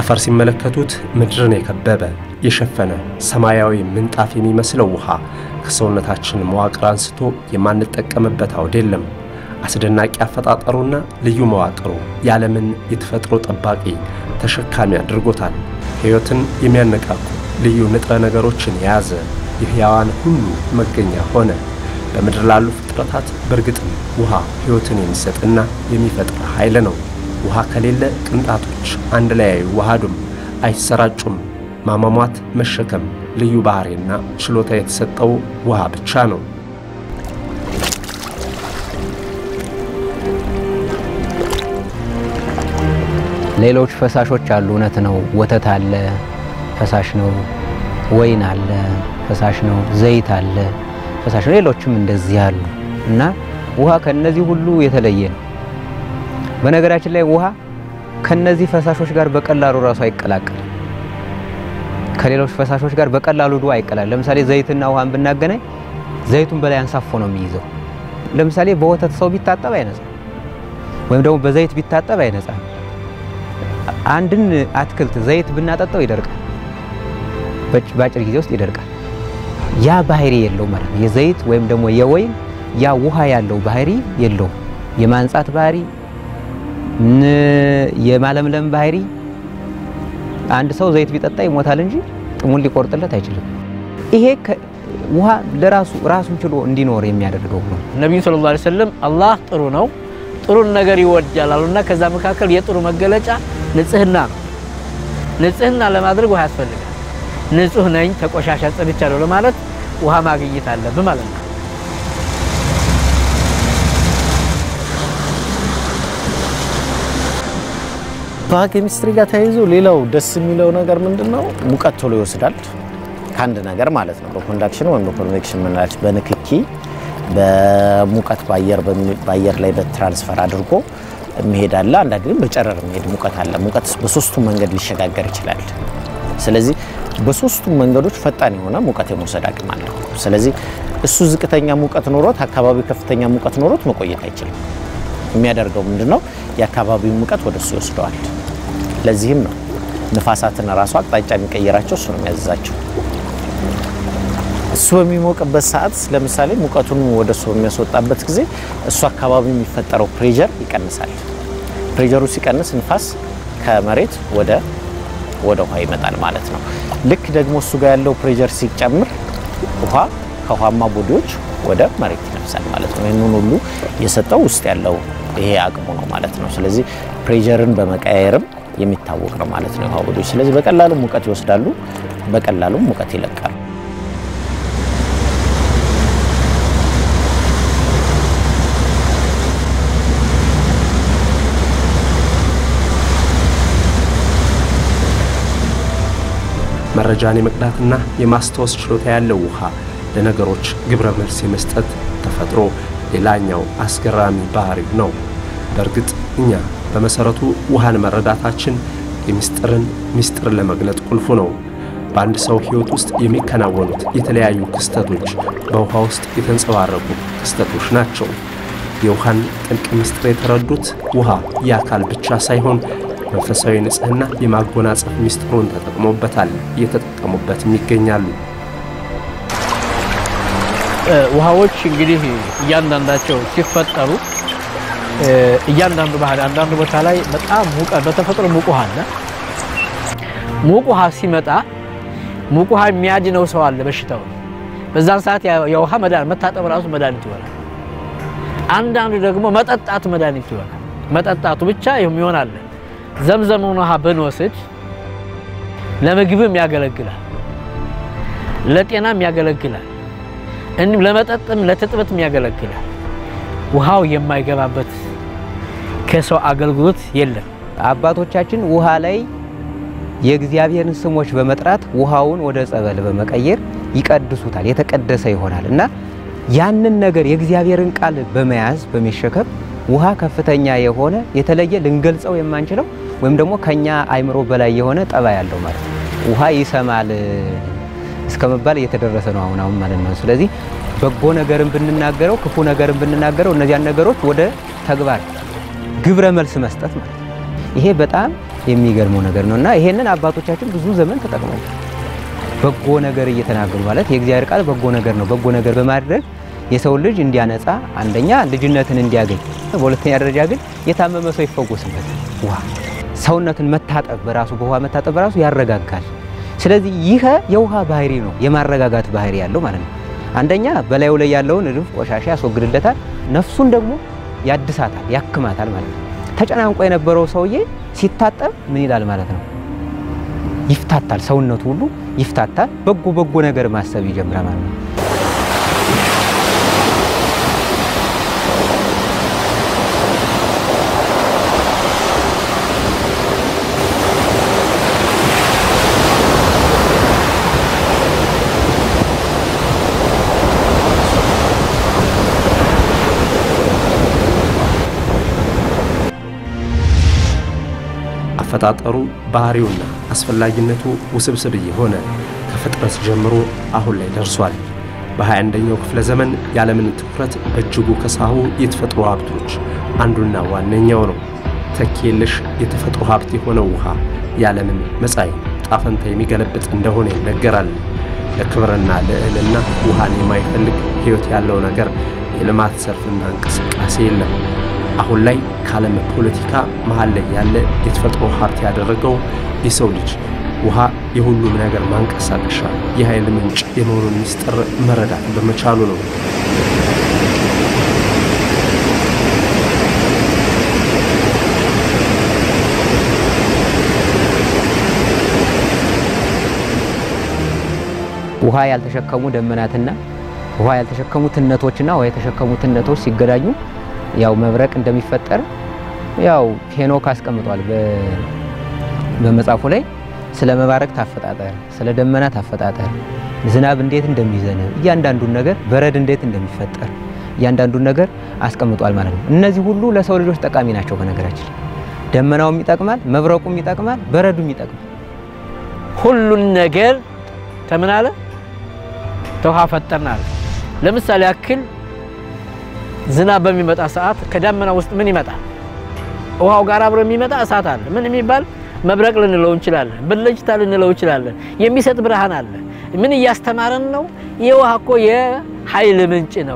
ከጠፈር ሲመለከቱት ምድርን የከበበ የሸፈነ ሰማያዊ ምንጣፍ የሚመስለው ውሃ ከሰውነታችን መዋቅር አንስቶ የማንጠቀምበት አውድ የለም። አስደናቂ አፈጣጠሩና ልዩ መዋቅሩ የዓለምን የተፈጥሮ ጠባቂ ተሸካሚ አድርጎታል። ሕይወትን የሚያነቃቁ ልዩ ንጥረ ነገሮችን የያዘ የሕያዋን ሁሉ መገኛ ሆነ። በምድር ላሉ ፍጥረታት በእርግጥም ውሃ ሕይወትን የሚሰጥና የሚፈጥር ኃይል ነው። ውሃ ከሌለ ቅንጣቶች አንድ ላይ አይዋሃዱም፣ አይሰራጩም። ማሟሟት፣ መሸከም ልዩ ባህሪና ችሎታ የተሰጠው ውሃ ብቻ ነው። ሌሎች ፈሳሾች አሉ። እውነት ነው። ወተት አለ፣ ፈሳሽ ነው። ወይን አለ፣ ፈሳሽ ነው። ዘይት አለ፣ ፈሳሽ ነው። ሌሎችም እንደዚህ አሉ እና ውሃ ከነዚህ ሁሉ የተለየ ነው። በነገራችን ላይ ውሃ ከነዚህ ፈሳሾች ጋር በቀላሉ ራሱ አይቀላቀልም። ከሌሎች ፈሳሾች ጋር በቀላሉ ዱ አይቀላል። ለምሳሌ ዘይትና ውሃን ብናገናኝ ዘይቱን በላይ አንሳፎ ነው የሚይዘው። ለምሳሌ በወተት ሰው ቢታጠብ አይነጻም፣ ወይም ደግሞ በዘይት ቢታጠብ አይነጻም። አንድን አትክልት ዘይት ብናጠጣው ይደርቃል፣ በአጭር ጊዜ ውስጥ ይደርቃል። ያ ባህሪ የለው ማለት ነው። የዘይት ወይም ደግሞ የወይን ያ ውሃ ያለው ባህሪ የለውም። የማንጻት ባህሪ፣ የማለምለም ባህሪ አንድ ሰው ዘይት ቢጠጣ ይሞታል እንጂ ጥሙን ሊቆርጥለት አይችልም። ይሄ ውሃ ለራሱ ራሱን ችሎ እንዲኖር የሚያደርገው ነው። ነቢዩ ሰለላሁ ዐለይሂ ወሰለም አላህ ጥሩ ነው፣ ጥሩን ነገር ይወዳል አሉና ከዛ መካከል የጥሩ መገለጫ ንጽህና ነው። ንጽህና ለማድረግ ውሃ ያስፈልጋል። ንጹህ ነኝ ተቆሻሻ ጸድቻለሁ ለማለት ውሃ ማግኘት አለብን ማለት ነው። ከኬሚስትሪ ጋር ተያይዞ ሌላው ደስ የሚለው ነገር ምንድን ነው? ሙቀት ቶሎ ይወስዳል ከአንድ ነገር ማለት ነው። በኮንዳክሽን ወይም በኮንቬክሽን ምንላች በንክኪ በሙቀት በአየር ላይ በትራንስፈር አድርጎ የሚሄድ አለ። አንዳንድ ግን በጨረር የሚሄድ ሙቀት አለ። ሙቀት በሶስቱም መንገድ ሊሸጋገር ይችላል። ስለዚህ በሶስቱም መንገዶች ፈጣን የሆነ ሙቀት የመውሰድ አቅም አለው። ስለዚህ እሱ ዝቅተኛ ሙቀት ኖሮት አካባቢው ከፍተኛ ሙቀት ኖሮት መቆየት አይችልም። የሚያደርገው ምንድን ነው? የአካባቢውን ሙቀት ወደ እሱ ይወስደዋል። ለዚህም ነው ንፋሳትን ራሱ አቅጣጫ የሚቀይራቸው እሱ ነው የሚያዘዛቸው። እሱ በሚሞቅበት ሰዓት ለምሳሌ ሙቀቱን ወደ እሱ በሚያስወጣበት ጊዜ እሱ አካባቢ የሚፈጠረው ፕሬዠር ይቀንሳል። ፕሬዠሩ ሲቀንስ ንፋስ ከመሬት ወደ ወደ ውሃ ይመጣል ማለት ነው። ልክ ደግሞ እሱ ጋር ያለው ፕሬዠር ሲጨምር ውሃ ከውሃማ ቦዲዎች ወደ መሬት ይነፍሳል ማለት ነው። ይህንን ሁሉ የሰጠው ውስጥ ያለው ይሄ አቅሙ ነው ማለት ነው። ስለዚህ ፕሬዠርን በመቀያየርም የሚታወቅ ነው ማለት ነው የውሃ ቦዲዎች። ስለዚህ በቀላሉ ሙቀት ይወስዳሉ፣ በቀላሉ ሙቀት ይለቃሉ። መረጃን የመቅዳትና የማስታወስ ችሎታ ያለው ውሃ ለነገሮች ግብረ መልስ የመስጠት ተፈጥሮ ሌላኛው አስገራሚ ባህሪው ነው። በእርግጥ እኛ በመሰረቱ ውሃን መረዳታችን የሚስጥርን ሚስጥር ለመግለጥ ቁልፉ ነው። በአንድ ሰው ሕይወት ውስጥ የሚከናወኑት የተለያዩ ክስተቶች በውሃ ውስጥ የተንጸባረቁ ክስተቶች ናቸው። የውሃን ጥልቅ ምስጢር የተረዱት ውሃ የአካል ብቻ ሳይሆን መንፈሳዊ ንጽህና የማጎናጸፍ ሚስጥሩን ተጠቅሞበታል፣ እየተጠቀሙበትም ይገኛሉ። ውሃዎች እንግዲህ እያንዳንዳቸው ሲፈጠሩ እያንዳንዱ ባህል አንዳንዱ ቦታ ላይ በጣም ሙቀት በተፈጥሮ ሙቅ ውሃ አለ። ሙቅ ውሃ ሲመጣ ሙቅ ውሃ የሚያድነው ሰው አለ በሽታው በዛን ሰዓት የውሃ መድኃኒት መታጠብ ራሱ መድኃኒት ይሆናል። አንዳንዱ ደግሞ መጠጣቱ መድኃኒት ይሆናል። መጠጣቱ ብቻ የሚሆን አለ። ዘምዘሙን ውሃ ብንወስድ ለምግብም ያገለግላል፣ ለጤናም ያገለግላል፣ እንዲሁም ለመጠጥም ለትጥበትም ያገለግላል። ውሃው የማይገባበት ከሰው አገልግሎት የለም። አባቶቻችን ውሃ ላይ የእግዚአብሔርን ስሞች በመጥራት ውሃውን ወደ ጸበል በመቀየር ይቀድሱታል፣ የተቀደሰ ይሆናል እና ያንን ነገር የእግዚአብሔርን ቃል በመያዝ በመሸከም ውሃ ከፍተኛ የሆነ የተለየ ልንገልጸው የማንችለው ወይም ደግሞ ከኛ አይምሮ በላይ የሆነ ጠባይ ያለው ማለት ነው። ውሃ ይሰማል እስከ መባል እየተደረሰ ነው አሁን አሁን ማለት ነው። ስለዚህ በጎ ነገርን ብንናገረው ክፉ ነገርን ብንናገረው እነዚያን ነገሮች ወደ ተግባር ግብረ መልስ መስጠት ማለት ነው። ይሄ በጣም የሚገርመው ነገር ነው እና ይሄንን አባቶቻችን ብዙ ዘመን ተጠቅመዋል። በጎ ነገር እየተናገሩ ማለት የእግዚአብሔር ቃል በጎ ነገር ነው። በጎ ነገር በማድረግ የሰው ልጅ እንዲያነጻ አንደኛ ልጅነትን እንዲያገኝ፣ በሁለተኛ ደረጃ ግን የታመመ ሰው ይፈወስበት። ውሃ ሰውነትን መታጠብ በራሱ በውሃ መታጠብ በራሱ ያረጋጋል። ስለዚህ ይህ የውሃ ባህሪ ነው፣ የማረጋጋት ባህሪ ያለው ማለት ነው። አንደኛ በላዩ ላይ ያለውን እድፍ ቆሻሻ ያስወግድለታል፣ ነፍሱን ደግሞ ያድሳታል፣ ያክማታል ማለት ነው። ተጨናንቆ የነበረው ሰውዬ ሲታጠብ ምን ይላል ማለት ነው? ይፍታታል፣ ሰውነቱ ሁሉ ይፍታታል። በጎ በጎ ነገር ማሰብ ይጀምራል ማለት ነው። አፈጣጠሩ ባህሪውና አስፈላጊነቱ ውስብስብ እየሆነ ከፍጥረት ጀምሮ አሁን ላይ ደርሷል። በ21ኛው ክፍለ ዘመን የዓለምን ትኩረት በእጅጉ ከሳቡ የተፈጥሮ ሀብቶች አንዱና ዋነኛው ነው። ተኪ የለሽ የተፈጥሮ ሀብት የሆነው ውሃ የዓለምን መጻኢ ጣፈንታ የሚገለብጥ እንደሆነ ይነገራል። ለክብርና ልዕልና ውሃን የማይፈልግ ሕይወት ያለው ነገር የልማት ዘርፍና እንቅስቃሴ የለም። አሁን ላይ ከዓለም ፖለቲካ መሀል ላይ ያለ የተፈጥሮ ሀብት ያደረገው የሰው ልጅ ውሃ የሁሉም ነገር ማንቀሳቀሻ የኃይል ምንጭ የመሆኑን ምስጢር መረዳት በመቻሉ ነው። ውሃ ያልተሸከሙ ደመናትና ውሃ ያልተሸከሙ ትነቶችና ውሃ የተሸከሙ ትነቶች ሲገናኙ ያው መብረቅ እንደሚፈጠር ያው ሄኖክ አስቀምጧል በመጽሐፉ ላይ ስለ መባረቅት አፈጣጠር፣ ስለ ደመናት አፈጣጠር፣ ዝናብ እንዴት እንደሚዘንብ እያንዳንዱን ነገር በረድ እንዴት እንደሚፈጠር እያንዳንዱን ነገር አስቀምጧል ማለት ነው። እነዚህ ሁሉ ለሰው ልጆች ጠቃሚ ናቸው። በነገራችን ደመናውም ይጠቅማል፣ መብረቁም ይጠቅማል፣ በረዱም ይጠቅማል። ሁሉን ነገር ከምን አለ ተውሃ ፈጠርን አለ። ለምሳሌ ያክል ዝናብ በሚመጣ ሰዓት ከዳመና ውስጥ ምን ይመጣል? ውሃው ጋር አብሮ የሚመጣ እሳት አለ። ምን የሚባል መብረቅ ልንለው እንችላለን፣ ብልጭታ ልንለው እንችላለን። የሚሰጥ ብርሃን አለ። ምን እያስተማረን ነው? የውሃ እኮ የኃይል ምንጭ ነው።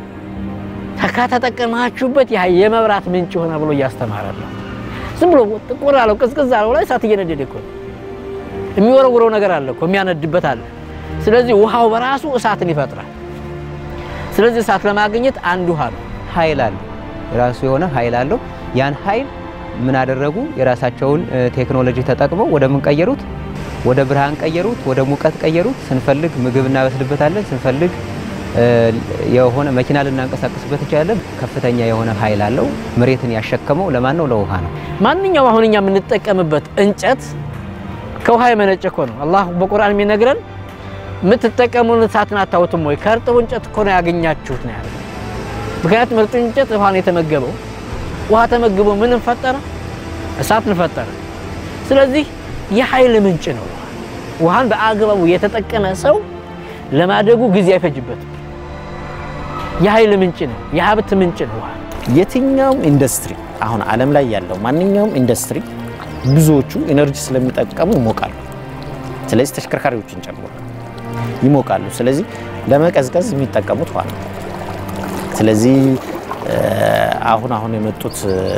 ከተጠቀማችሁበት የመብራት ምንጭ ሆነ ብሎ እያስተማረን ነው። ዝም ብሎ ጥቁር አለው ቅዝቅዝ አለው ላይ እሳት እየነደደ እኮ የሚወረውረው ነገር አለ እኮ የሚያነድበት አለ። ስለዚህ ውሃው በራሱ እሳትን ይፈጥራል። ስለዚህ እሳት ለማግኘት አንድ ውሃ ነው። ኃይል አለው፣ የራሱ የሆነ ኃይል አለው። ያን ኃይል ምን አደረጉ? የራሳቸውን ቴክኖሎጂ ተጠቅመው ወደ ምን ቀየሩት? ወደ ብርሃን ቀየሩት፣ ወደ ሙቀት ቀየሩት። ስንፈልግ ምግብ እናበስልበታለን፣ ስንፈልግ የሆነ መኪና ልናንቀሳቀስበት እንችላለን። ከፍተኛ የሆነ ኃይል አለው። መሬትን ያሸከመው ለማን ነው? ለውሃ ነው። ማንኛውም አሁን እኛ የምንጠቀምበት እንጨት ከውሃ የመነጨ እኮ ነው። አላህ በቁርአን የሚነግረን የምትጠቀሙን እሳትን አታውትም ወይ? ከእርጥቡ እንጨት እኮ ነው ያገኛችሁት ነው ያለው። ምክንያቱም እርጥቡ እንጨት ውሃን የተመገበው ውሃ ተመግቦ ምንን ፈጠረ? እሳትን ፈጠረ። ስለዚህ የኃይል ምንጭ ነው። ውሃን በአግባቡ የተጠቀመ ሰው ለማደጉ ጊዜ አይፈጅበትም። የኃይል ምንጭ ነው፣ የሀብት ምንጭ ነው ውሃ። የትኛውም ኢንዱስትሪ አሁን ዓለም ላይ ያለው ማንኛውም ኢንዱስትሪ ብዙዎቹ ኢነርጂ ስለሚጠቀሙ ይሞቃሉ። ስለዚህ ተሽከርካሪዎችን ጨምሮ ይሞቃሉ። ስለዚህ ለመቀዝቀዝ የሚጠቀሙት ውሃ ነው። ስለዚህ አሁን አሁን የመጡት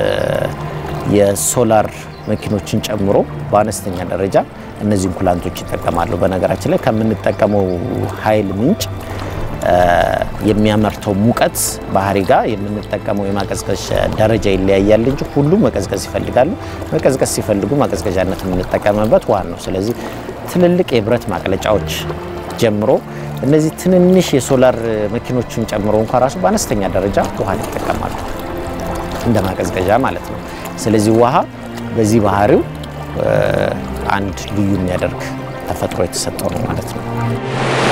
የሶላር መኪኖችን ጨምሮ በአነስተኛ ደረጃ እነዚህን ኩላንቶች ይጠቀማሉ። በነገራችን ላይ ከምንጠቀመው ኃይል ምንጭ የሚያመርተው ሙቀት ባህሪ ጋር የምንጠቀመው የማቀዝቀዝ ደረጃ ይለያያል እንጂ ሁሉም መቀዝቀዝ ይፈልጋሉ። መቀዝቀዝ ሲፈልጉ ማቀዝቀዣነት የምንጠቀምበት ውሃ ነው። ስለዚህ ትልልቅ የብረት ማቅለጫዎች ጀምሮ እነዚህ ትንንሽ የሶላር መኪኖችን ጨምሮ እንኳ ራሱ በአነስተኛ ደረጃ ውሃን ይጠቀማሉ እንደ ማቀዝቀዣ ማለት ነው። ስለዚህ ውሃ በዚህ ባህሪው አንድ ልዩ የሚያደርግ ተፈጥሮ የተሰጠው ነው ማለት ነው።